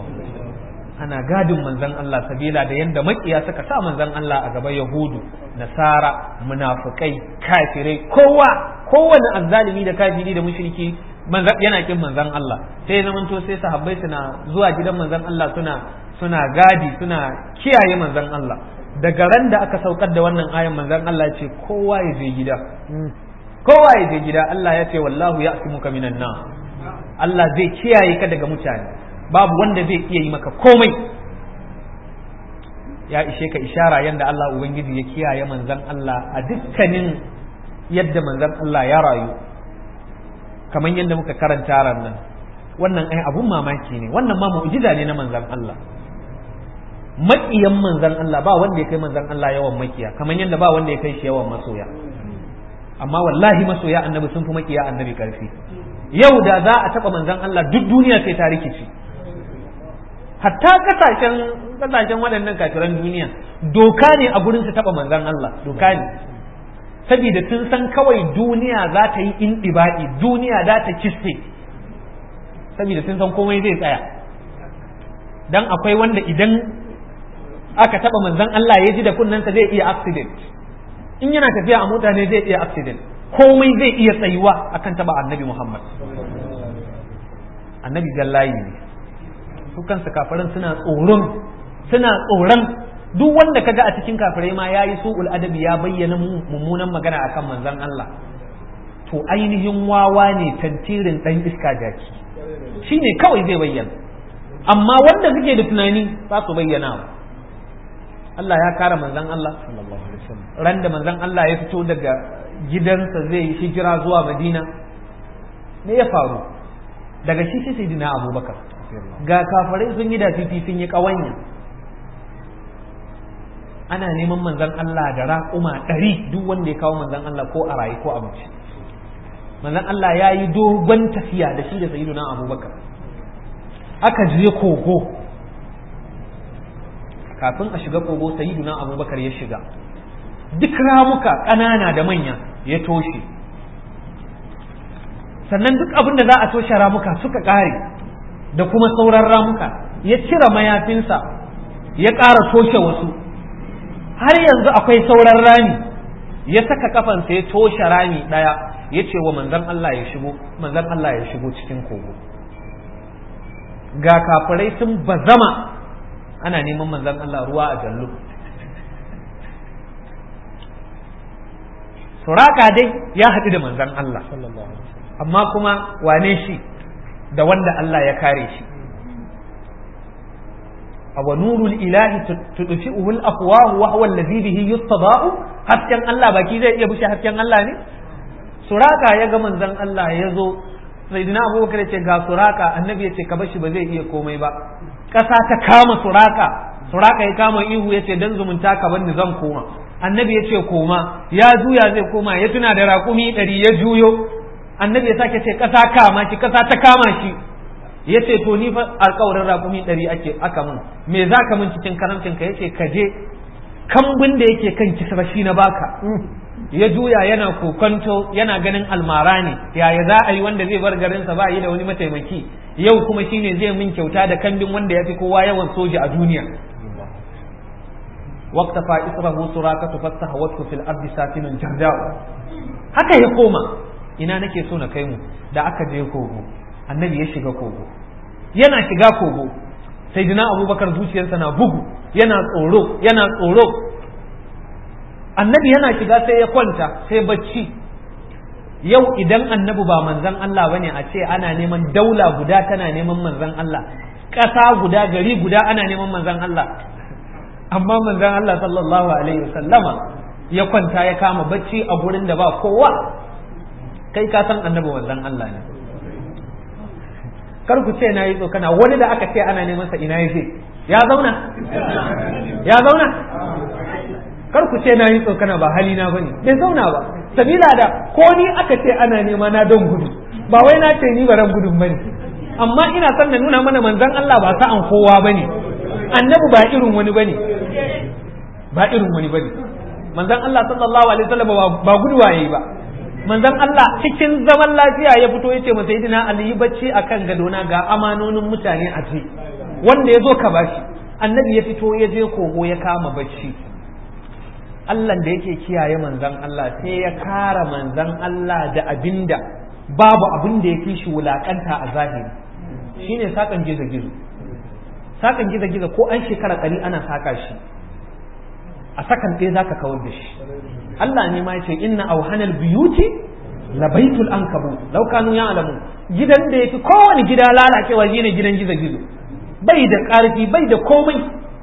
ana gadin manzon Allah sabila da yanda makiya suka sa manzon Allah a gaba yahudu nasara munafukai kafirai kowa kowane azzalimi da kafiri da mushriki yana kin manzon Allah sai zamanto sai sahabbai suna zuwa gidan manzon Allah suna suna gadi suna kiyaye manzon Allah daga ran da aka saukar da wannan ayan manzon Allah ce kowa ya je gida kowa ya je gida Allah ya ce wallahu ya'simuka minan nas Allah zai kiyaye ka daga mutane babu wanda zai iya yi maka komai ya ishe ka ishara yadda Allah Ubangiji ya kiyaye manzan Allah a dukkanin yadda manzan Allah ya rayu kamar yadda muka karanta ran nan wannan ai abun mamaki ne wannan ma mu'jiza ne na manzan Allah maƙiyan manzan Allah ba wanda ya kai manzan Allah yawan makiya kamar yadda ba wanda ya kai shi yawan masoya amma wallahi masoya annabi sun fi makiya annabi karfi yau da za a taba manzon Allah duk duniya sai ta rikici hatta kasashen kasashen waɗannan kafiran duniya doka ne a gurin su taba manzon Allah doka ne saboda sun san kawai duniya za ta yi indibaɗi duniya za ta kiste saboda sun san komai zai tsaya dan akwai wanda idan aka taba manzon Allah ya ji da kunnensa zai iya accident in yana tafiya a mota ne zai iya accident komai zai iya tsayuwa akan taba annabi Muhammad annabi jallayi ne su kansu kafirin suna tsoron suna tsoron duk wanda kaga a cikin kafirai ma yayi su'ul adabi ya bayyana mummunan magana akan manzon Allah to ainihin wawa ne tantirin dan iska jaki shine kawai zai bayyana amma wanda suke da tunani ba su bayyana ba Allah ya kara manzon Allah ran da manzon Allah ya fito daga gidansa zai yi hijira zuwa Madina me ya faru daga shi sai sayyidina Abubakar ga kafirai sun yi da fifi sun yi kawanya ana neman manzon Allah da raƙuma ɗari duk wanda ya kawo manzon Allah ko a rayu ko a mace manzon Allah ya yi dogon tafiya da shi da sayyidina Abubakar aka je kogo kafin a shiga kogo sayyiduna abubakar ya shiga duk ramuka ƙanana da manya ya toshe sannan duk abin da za a toshe ramuka suka ƙare da kuma sauran ramuka ya cire mayafinsa ya ƙara toshe wasu har yanzu akwai sauran rami ya saka kafansa ya toshe rami ɗaya ya ce wa manzan Allah ya shigo manzan Allah ya shigo cikin kogo ga kafirai sun bazama ana neman manzan Allah ruwa a jallu suraka dai ya haɗu da manzan Allah amma kuma wane shi da wanda Allah ya kare shi awa nurul ilahi tudfi'uhu al-afwah wa huwa alladhi bihi yustada'u hasken Allah baki zai iya bushe hasken Allah ne suraka ya ga manzan Allah ya zo sayyidina abubakar ya ce ga suraka annabi ya ce ka bashi ba zai iya komai ba ƙasa ta kama suraka suraka ya kama ihu ya ce dan zumunta ka bani zan koma annabi ya ce koma ya juya zai koma ya tuna da raƙumi ɗari ya juyo annabi ya sake ce ƙasa kama shi ƙasa ta kama shi ya ce to ni fa alƙawarin raƙumi ɗari ake aka mun me za ka mun cikin karamcin ka ya ce ka je kambun da yake kan kisra shi na baka ya juya yana kokonto yana ganin almara ne yaya za a yi wanda zai bar garinsa ba yi da wani mataimaki yau kuma shine zai min kyauta da kambin wanda ya fi kowa yawan soja a duniya waqtafa israhu surakatu fastahawathu fil ardi safinun jarda'u haka ya koma ina nake so na kai mu da aka je kogo annabi ya shiga kogo yana shiga kogo sayyidina abubakar zuciyarsa na bugu yana tsoro yana tsoro annabi yana shiga sai ya kwanta sai bacci yau idan annabi ba manzan Allah bane a ce ana neman daula guda tana neman manzan Allah ƙasa guda gari guda ana neman manzan Allah amma manzan Allah sallallahu alaihi wasallama ya kwanta ya kama bacci a gurin da ba kowa kai ka san annabi manzan Allah ne kar ku ce na yi tsokana wani da aka ce ana neman sa ina yaje ya zauna ya zauna kar ku ce na yi tsokana ba halina bane bai zauna ba sabila da ko ni aka ce ana nema na don gudu ba wai na ce ni ba ran gudun bane amma ina son na nuna mana manzon Allah ba sa'an kowa bane annabi ba irin wani bane ba irin wani bane manzon Allah sallallahu alaihi wasallam ba guduwa yayi ba manzon Allah cikin zaman lafiya ya fito yace masa sayyidina Ali yi bacci akan gadona ga amanonin mutane a ce wanda ya zo ka bashi annabi ya fito ya je kogo ya kama bacci Allah da yake kiyaye manzan Allah sai ya kara manzan Allah da abinda babu abin da ya fi shi wulakanta a zahiri shine sakan gizo gizo sakan gizo gizo ko an shekara ɗari ana saka shi a sakan ɗaya zaka kawar da shi Allah ne ma ya ce inna auhanal biyuti la baitul ankabu law kanu ya'lamu gidan da yafi kowane gida lalacewa shine gidan gizo gizo bai da ƙarfi bai da komai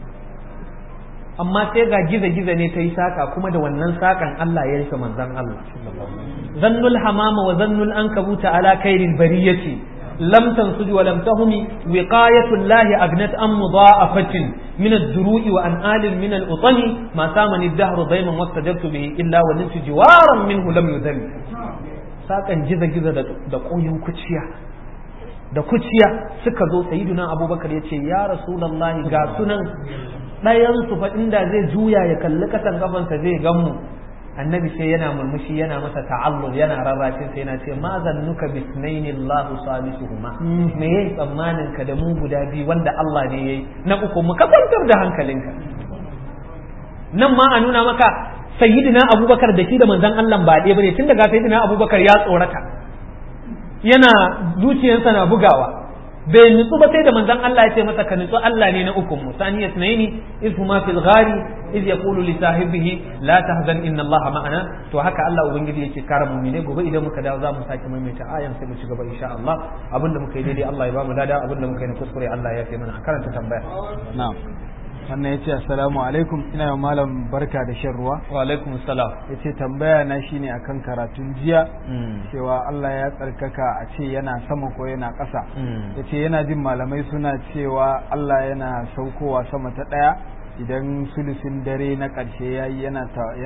amma sai ga giza-giza ne ta yi saka kuma da wannan sakan Allah ya rufe manzan Allah zannul hamama wa zannul an kabuta ala kairin bariyati lam tansuj wa lam tahumi wiqayatu llahi agnat am mudha'afatin min ad-duru'i wa an alin min al-utani ma samani ad-dahru dayman wastajabtu bihi illa wa nintu jiwaran minhu lam yudhal sakan giza giza da koyin kuciya da kuciya suka zo sayyiduna abubakar yace ya rasulullahi ga sunan ɗayan su fa inda zai juya ya kalli kasan gabansa zai gan mu annabi sai yana murmushi yana masa ta'allul yana rarrashin sai yana ce ma zannuka bisnaini Allah salisuhuma me yayi tsammanin ka da mu guda biyu wanda Allah ne yayi na uku mu ka kwantar da hankalinka nan ma a nuna maka sayyidina Abubakar da shi da manzon Allah ba ɗaya bane tun daga sayyidina Abubakar ya tsorata yana zuciyarsa na bugawa bai nutsu ba sai da manzon Allah ya ce masa ka nutsu Allah ne na ukun mu saniya sunaini iz huma fil ghari iz yaqulu li sahibihi la tahzan inna Allah ma'ana to haka Allah ubangiji yake kare mu ne gobe idan muka dawo za mu sake maimaita ayan sai mu ci gaba insha Allah abinda muka yi daidai Allah ya ba mu lada abinda muka yi na kuskure Allah ya fi mana karanta tambaya na'am wannan ya ce assalamu alaikum ina yi malam barka da shan ruwa wa alaikum salam ya ce tambaya na shine akan karatun jiya cewa Allah ya tsarkaka a ce yana sama ko yana ƙasa ya ce yana jin malamai suna cewa Allah yana saukowa sama ta ɗaya idan sulusin dare na ƙarshe ya yi yana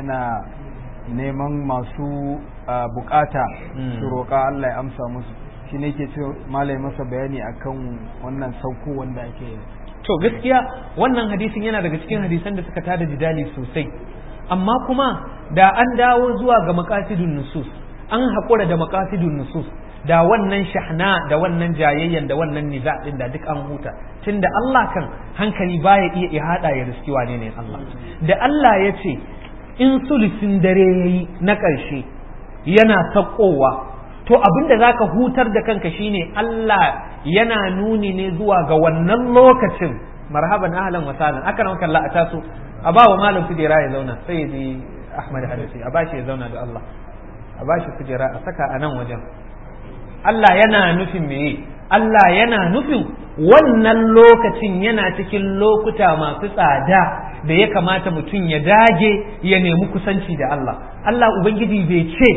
neman masu bukata su roƙa Allah ya amsa musu shi ne ke ce malai masa bayani akan wannan sauko wanda ake yi to gaskiya wannan hadisin yana daga cikin hadisan da suka tada jidali sosai amma kuma da an dawo zuwa ga maqasidun nusus an haƙura da maqasidun nusus da wannan shahna da wannan jayayyan da wannan niza din da duk an huta tunda Allah kan hankali baya iya ihada ya riski wane ne Allah da Allah ya ce in sulusin dare yayi na ƙarshe yana sakowa to abin da zaka hutar da kanka shine Allah yana nuni ne zuwa ga wannan lokacin marhaban ahlan wa sahlan aka nan kalla a taso a ba wa malam kujera ya zauna sai ya ji Ahmad Hadisi a bashi ya zauna da Allah a bashi kujera a saka a nan wajen Allah yana nufin meye Allah yana nufin wannan lokacin yana cikin lokuta masu tsada da ya kamata mutum ya dage ya nemi kusanci da Allah Allah Ubangiji bai ce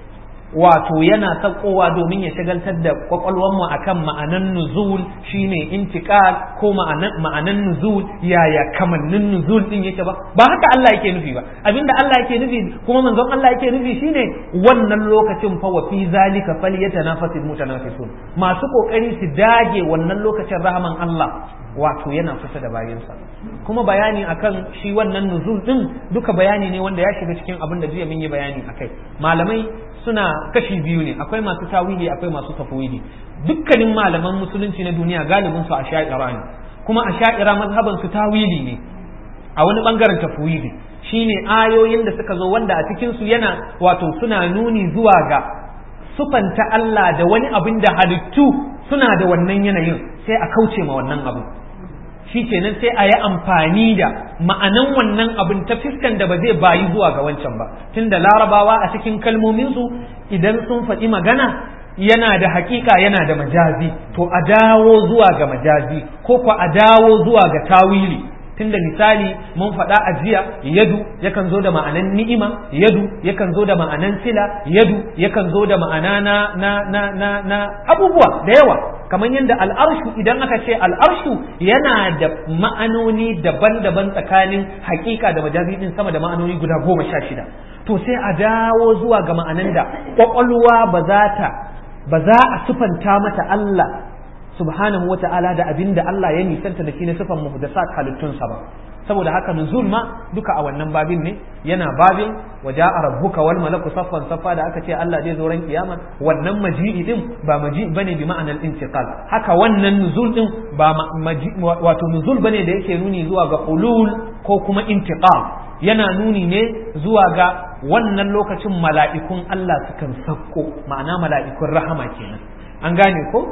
wato yana sakowa domin ya shagaltar da kwakwalwarmu akan ma'anan nuzul shine intiqal ko ma'anan nuzul yaya kamannin nuzul din yake ba ba haka Allah yake nufi ba abinda Allah yake nufi kuma manzon Allah yake nufi shine wannan lokacin fa wa fi zalika falyatanafasul mutanafisun masu kokari su dage wannan lokacin rahaman Allah wato yana kusa da bayansa kuma bayani akan shi wannan nuzul din duka bayani ne wanda ya shiga cikin abin da jiya mun yi bayani akai malamai suna kashi biyu ne akwai masu tawili akwai masu tafwidi dukkanin malaman musulunci na duniya galibin su a sha'ira ne kuma a sha'ira mazhaban su tawili ne a wani bangaren tafwidi shine ayoyin da suka zo wanda a cikin su yana wato suna nuni zuwa ga sufanta Allah da wani abin da halittu suna da wannan yanayin sai a kauce ma wannan abin shi kenan sai a yi amfani da ma'anan wannan abin ta fiskan da ba zai bayi zuwa ga wancan ba tunda larabawa a cikin kalmominsu idan sun faɗi magana yana da hakika yana da majazi to a dawo zuwa ga majazi ko ko a dawo zuwa ga tawili tunda misali mun faɗa a jiya yadu yakan zo da ma'anan ni'ima yadu yakan zo da ma'anan sila yadu yakan zo da ma'ana na na na na, na abubuwa da yawa kamar yadda al'arshu idan aka ce al'arshu yana da ma'anoni daban-daban tsakanin hakika da majazi din sama da ma'anoni guda goma sha shida to sai a dawo zuwa ga ma'anan da kwakwalwa ba za ta ba za a sufanta mata Allah subhanahu wa ta'ala da abin da Allah ya nisanta da shi na sifan muhdasat halittunsa ba saboda haka nuzul ma duka a wannan babin ne yana babin wa ja'a rabbuka wal malaku saffan saffa da aka ce Allah zai zo ran kiyama wannan maji'i din ba maji bane bi ma'anar intiqal haka wannan nuzul din ba wato nuzul bane da yake nuni zuwa ga ulul ko kuma intiqal yana nuni ne zuwa ga wannan lokacin mala'ikun Allah sukan sakko ma'ana mala'ikun rahama kenan an gane ko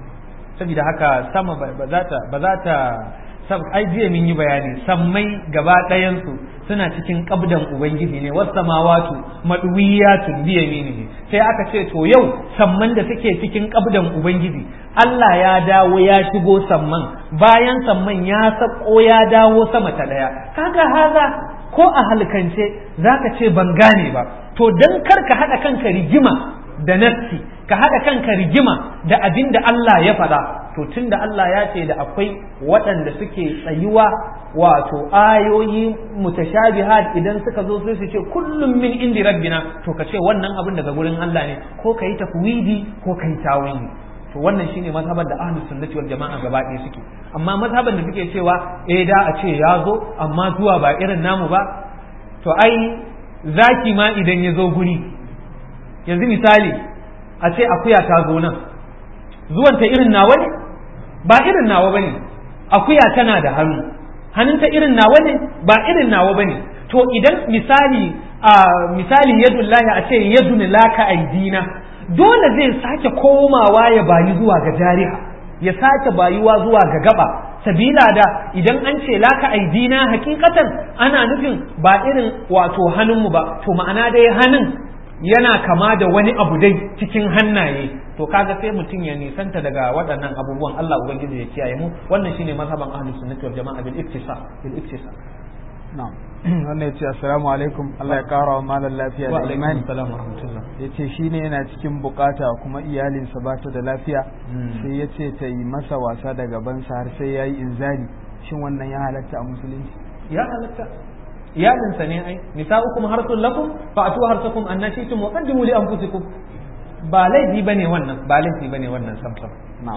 saboda haka sama ba za ta ba za ta sab ai jiya mun yi bayani sammai gaba ɗayansu suna cikin kabdan ubangiji ne wasu samawatu maduwiyatun biya ne sai aka ce to yau samman da suke cikin kabdan ubangiji Allah ya dawo ya shigo samman bayan samman ya sako ya dawo sama ta ɗaya kaga haza ko a halkance zaka ce ban gane ba to dan kar ka haɗa kanka rigima da nassi ka haɗa kanka rigima da abin da Allah ya faɗa to tun da Allah ya ce da akwai waɗanda suke tsayuwa wato ayoyi mutashabihat idan suka zo sai su ce kullum min indi rabbina to ka ce wannan abin daga gurin Allah ne ko ka yi tafwidi ko ka yi tawili to wannan shine mazhaban da ahlus sunnati wal jama'a gaba ɗaya suke amma mazhaban da suke cewa eh da a ce ya zo amma zuwa ba irin namu ba to ai zaki ma idan ya zo guri yanzu misali a ce akuya ta zo nan zuwanta irin nawa ne ba irin nawa bane akuya tana da hannu hannunta irin nawa ne ba irin nawa bane to idan misali a misali yadullahi a ce yadun laka aidina dole zai sake komawa ya bayi zuwa ga jariha ya sake bayuwa zuwa ga gaba sabila da idan an ce laka aidina hakikatan ana nufin ba irin wato hannunmu ba to ma'ana dai hannun yana kama da wani abu dai cikin hannaye to kaga sai mutum ya nisanta daga waɗannan abubuwan Allah ubangiji ya kiyaye mu wannan shine mazhaban ahlus sunnati wal jama'a bil iktisa bil iktisa na'am wannan yace assalamu alaikum Allah ya kara wa malam lafiya wa da alaikum imani assalam wa rahmatullah yace shine yana cikin bukata kuma iyalinsa ba ta da lafiya sai yace ta yi masa wasa da gabansa har sai yayi inzali shin wannan ya halatta a musulunci ya halatta iyalinsa ne ai nisa'ukum harsun lakum fa atu harsakum annashitum wa qaddimu li anfusikum ba laifi bane wannan ba laifi bane wannan samsam na'am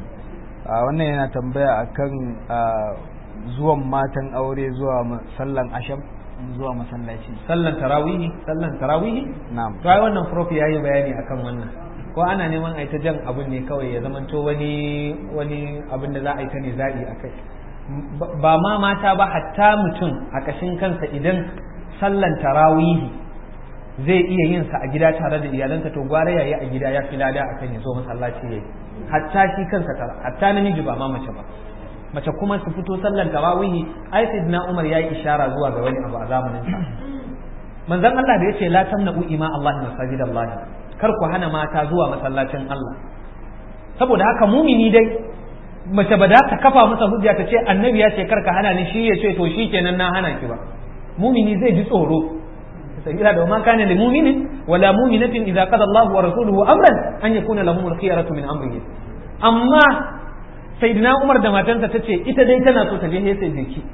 a wannan yana tambaya akan a, zuwan matan aure zuwa ma- sallan asham zuwa masallaci sallan tarawihi sallan tarawihi na'am to ai wannan prof yayi bayani akan wannan ko ana neman ai ta jan abun ne kawai ya zamanto wani wani abin da za a yi ta ne zaɓi a kai ba ma mata ba hatta mutum a ƙashin kansa idan sallan tarawihi zai iya yin sa a gida tare da iyalansa to gwara yayi a gida ya fi lada akan ya zo masallaci yayi hatta shi kansa tara hatta namiji ba ma mace ba mace kuma su fito sallan tarawihi ai sayyidina Umar yayi ishara zuwa ga wani abu a zamanin sa manzon Allah da yace la tamna'u ima Allah masajidallah kar ku hana mata zuwa masallacin Allah saboda haka mumini dai mace ba za ta kafa masa hujja ta ce annabi ya ce karka hana ni shi ya ce to shi kenan na hana ki ba mumini zai ji tsoro sabila da ma kana lil mu'minin wala mu'minatin idza qada Allah wa rasuluhu amran an yakuna lahum al-khiyaratu min amrihi amma sayyidina Umar da matansa tace ita dai tana so ta je sai jiki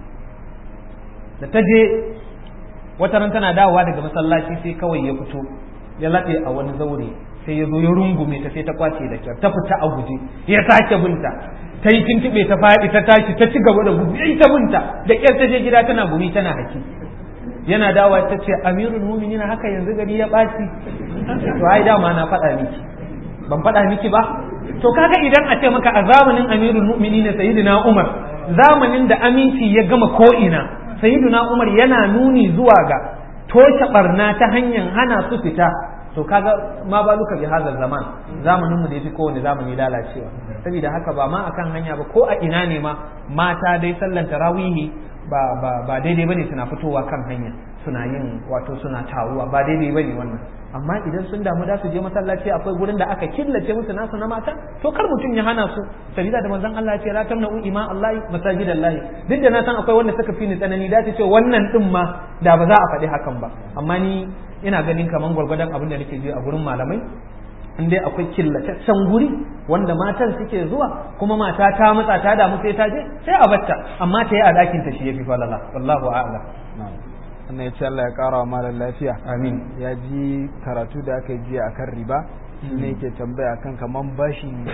da ta je wata ran tana dawowa daga masallaci sai kawai ya fito ya laɗe a wani zaure sai ya zo ya rungume ta sai ta kwace da kyar ta fita a guje ya sake binta ta yi tuntuɓe ta faɗi ta tashi ta ci gaba da gudu ya ta binta da kyar ta je gida tana gumi tana haki yana dawa ta ce amirul mu'minin haka yanzu gari ya ɓaci to ai dama na faɗa miki ban faɗa miki ba to kaga idan a ce maka a zamanin amirul mu'minin sayyidina umar zamanin da aminci ya gama ko'ina sayyidina umar yana nuni zuwa ga toshe barna ta hanyar hana su fita to kaga ma baluka bi hadal zaman zamanin mu da yafi kowane zamani lalacewa saboda haka ba ma akan hanya ba ko a ina ne ma mata dai sallan tarawihi ba ba ba daidai bane suna fitowa kan hanya suna yin wato suna taruwa ba daidai bane wannan amma idan sun damu da su je masallaci akwai gurin da aka killace musu nasu na mata to kar mutum ya hana su sabida da manzon Allah ya ce la tamna'u ima Allah masajidallahi duk da na san akwai wanda suka fi ni tsanani da ta ce wannan din ma da ba za a faɗi hakan ba amma ni ina ganin kaman gwargwadon abin da nake ji a gurin malamai in dai akwai killataccen guri wanda matan suke zuwa kuma mata ta matsa ta damu sai ta je sai a batta amma ta yi a dakin ta shi yafi falala wallahu a'lam wannan ya ce Allah ya kara wa malam lafiya amin ya ji karatu da aka yi jiya akan riba shi ne yake tambaya kan kaman bashin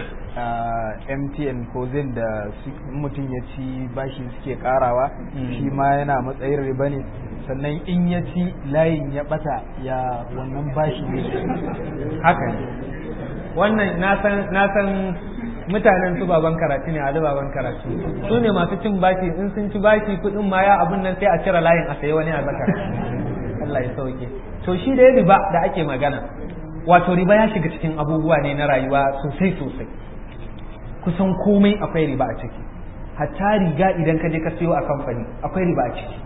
MTN ko zin da su- mutum ya ci bashi suke karawa shi ma yana matsayin riba ne sannan in ya ci layin ya bata ya wannan bashi ne haka ne wannan na san na san mutanen su baban karatu ne ali baban karatu su ne masu cin bashi in sun ci bashi kuɗin ma ya abun nan sai a cire layin a sayi wani a zakar Allah ya sauke to shi da riba da ake magana wato riba ya shiga cikin abubuwa ne na rayuwa sosai sosai kusan komai akwai riba a ciki hatta riga idan ka je ka siyo a kamfani akwai riba a ciki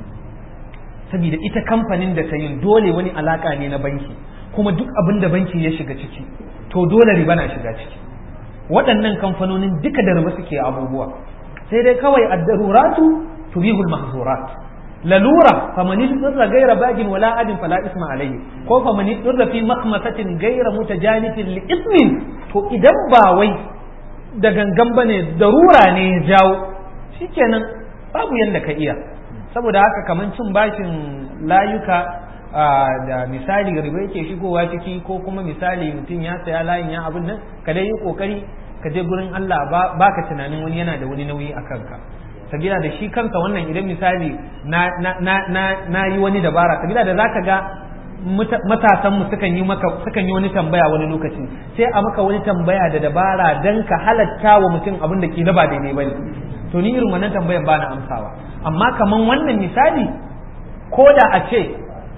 saboda ita kamfanin da ta yin dole wani alaka ne na banki kuma duk abin da banki ya shiga ciki to dole riba na shiga ciki waɗannan kamfanonin duka da riba suke abubuwa sai dai kawai ad-daruratu tubihul mahzurat lalura faman yurra gaira bagin wala adin fala isma alayhi ko faman yurra fi makhmasatin gaira mutajanifin li ismin to idan ba wai da gangan bane darura ne ya jawo shikenan babu yanda ka iya saboda haka kaman cin bashin layuka da misali riba yake shigowa ciki ko kuma misali mutum ya saya layin ya abin nan ka dai yi kokari ka je gurin Allah ba ka tunanin wani yana da wani nauyi a kanka sabila da shi kanka wannan idan misali na na yi wani dabara sabila da zaka ga matasan mu sukan yi maka sukan yi wani tambaya wani lokaci sai a maka wani tambaya da dabara dan ka halatta wa mutum abin da ke da ba daidai bane to ni irin wannan tambayan ba na amsawa amma kaman wannan misali ko da a ce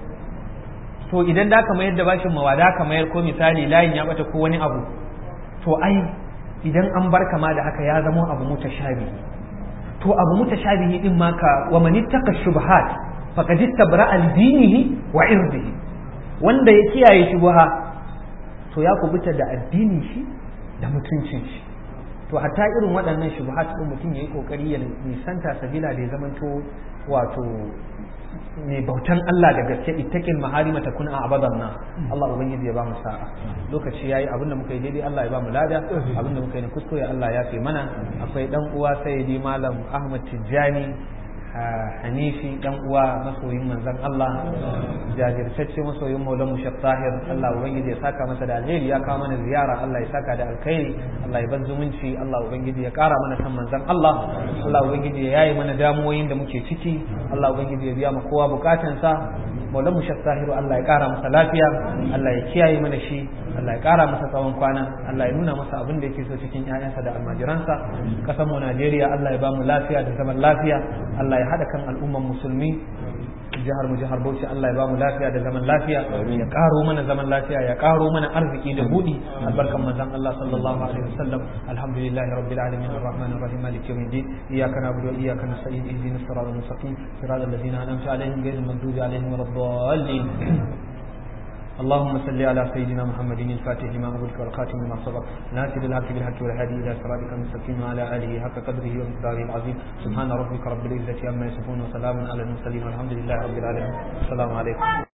to idan da ka mayar da bashin mawada ka mayar ko misali layin ya bata ko wani abu to ai idan an bar kama da haka ya zama abu mutashabihi to abu mutashabihi din ma ka wa man ittaka shubuhat faqad istabra al dinihi wa irdihi wanda ya kiyaye shubha to ya kubuta da addinin shi da mutuncin shi to hatta irin waɗannan shubuhat din mutum yayi kokari ya nisanta sabila da ya zamanto wato mai bautan Allah da gaske ittaqil maharima takun a abadan na Allah ubangiji ya ba mu sa'a lokaci yayi abinda muka yi daidai Allah ya ba mu lada abinda muka yi na kuskure Allah ya fi mana akwai dan uwa sayyidi malam Ahmad Tijjani Hanifi dan uwa masoyin manzon Allah jajirtacce masoyin Maulana Mushaf Tahir Allah ubangiji ya saka masa da alheri ya kawo mana ziyara Allah ya saka da alkhairi Allah ya ban zumunci Allah ubangiji ya kara mana san manzon Allah Allah ubangiji ya yayi mana damuwoyin da muke ciki Allah ubangiji ya biya mu kowa bukatansa Maulana Mushaf Tahiru Allah ya kara masa lafiya Allah ya kiyaye mana shi Allah ya kara masa tsawon kwana Allah ya nuna masa abin da yake so cikin ƴaƴansa da almajiransa kasan mu Najeriya Allah ya ba mu lafiya da zaman lafiya Allah ya haɗa kan al'umman musulmi jihar mu jihar Bauchi Allah ya ba mu lafiya da zaman lafiya ya karo mana zaman lafiya ya karo mana arziki da budi albarkan manzon Allah sallallahu alaihi wasallam alhamdulillahi rabbil alamin arrahmanir rahim maliki yawmiddin iyyaka na'budu wa iyyaka nasta'in ihdinas siratal mustaqim siratal ladzina an'amta alaihim ghayril maghdubi alaihim waladdallin اللهم صل على سيدنا محمد الفاتح لما أغلق والخاتم لما سبق ناصر الحق بالحق والهادي إلى صراطك المستقيم وعلى آله حق قدره ومقداره العظيم سبحان ربك رب العزة عما يصفون وسلام على المرسلين والحمد لله رب العالمين السلام عليكم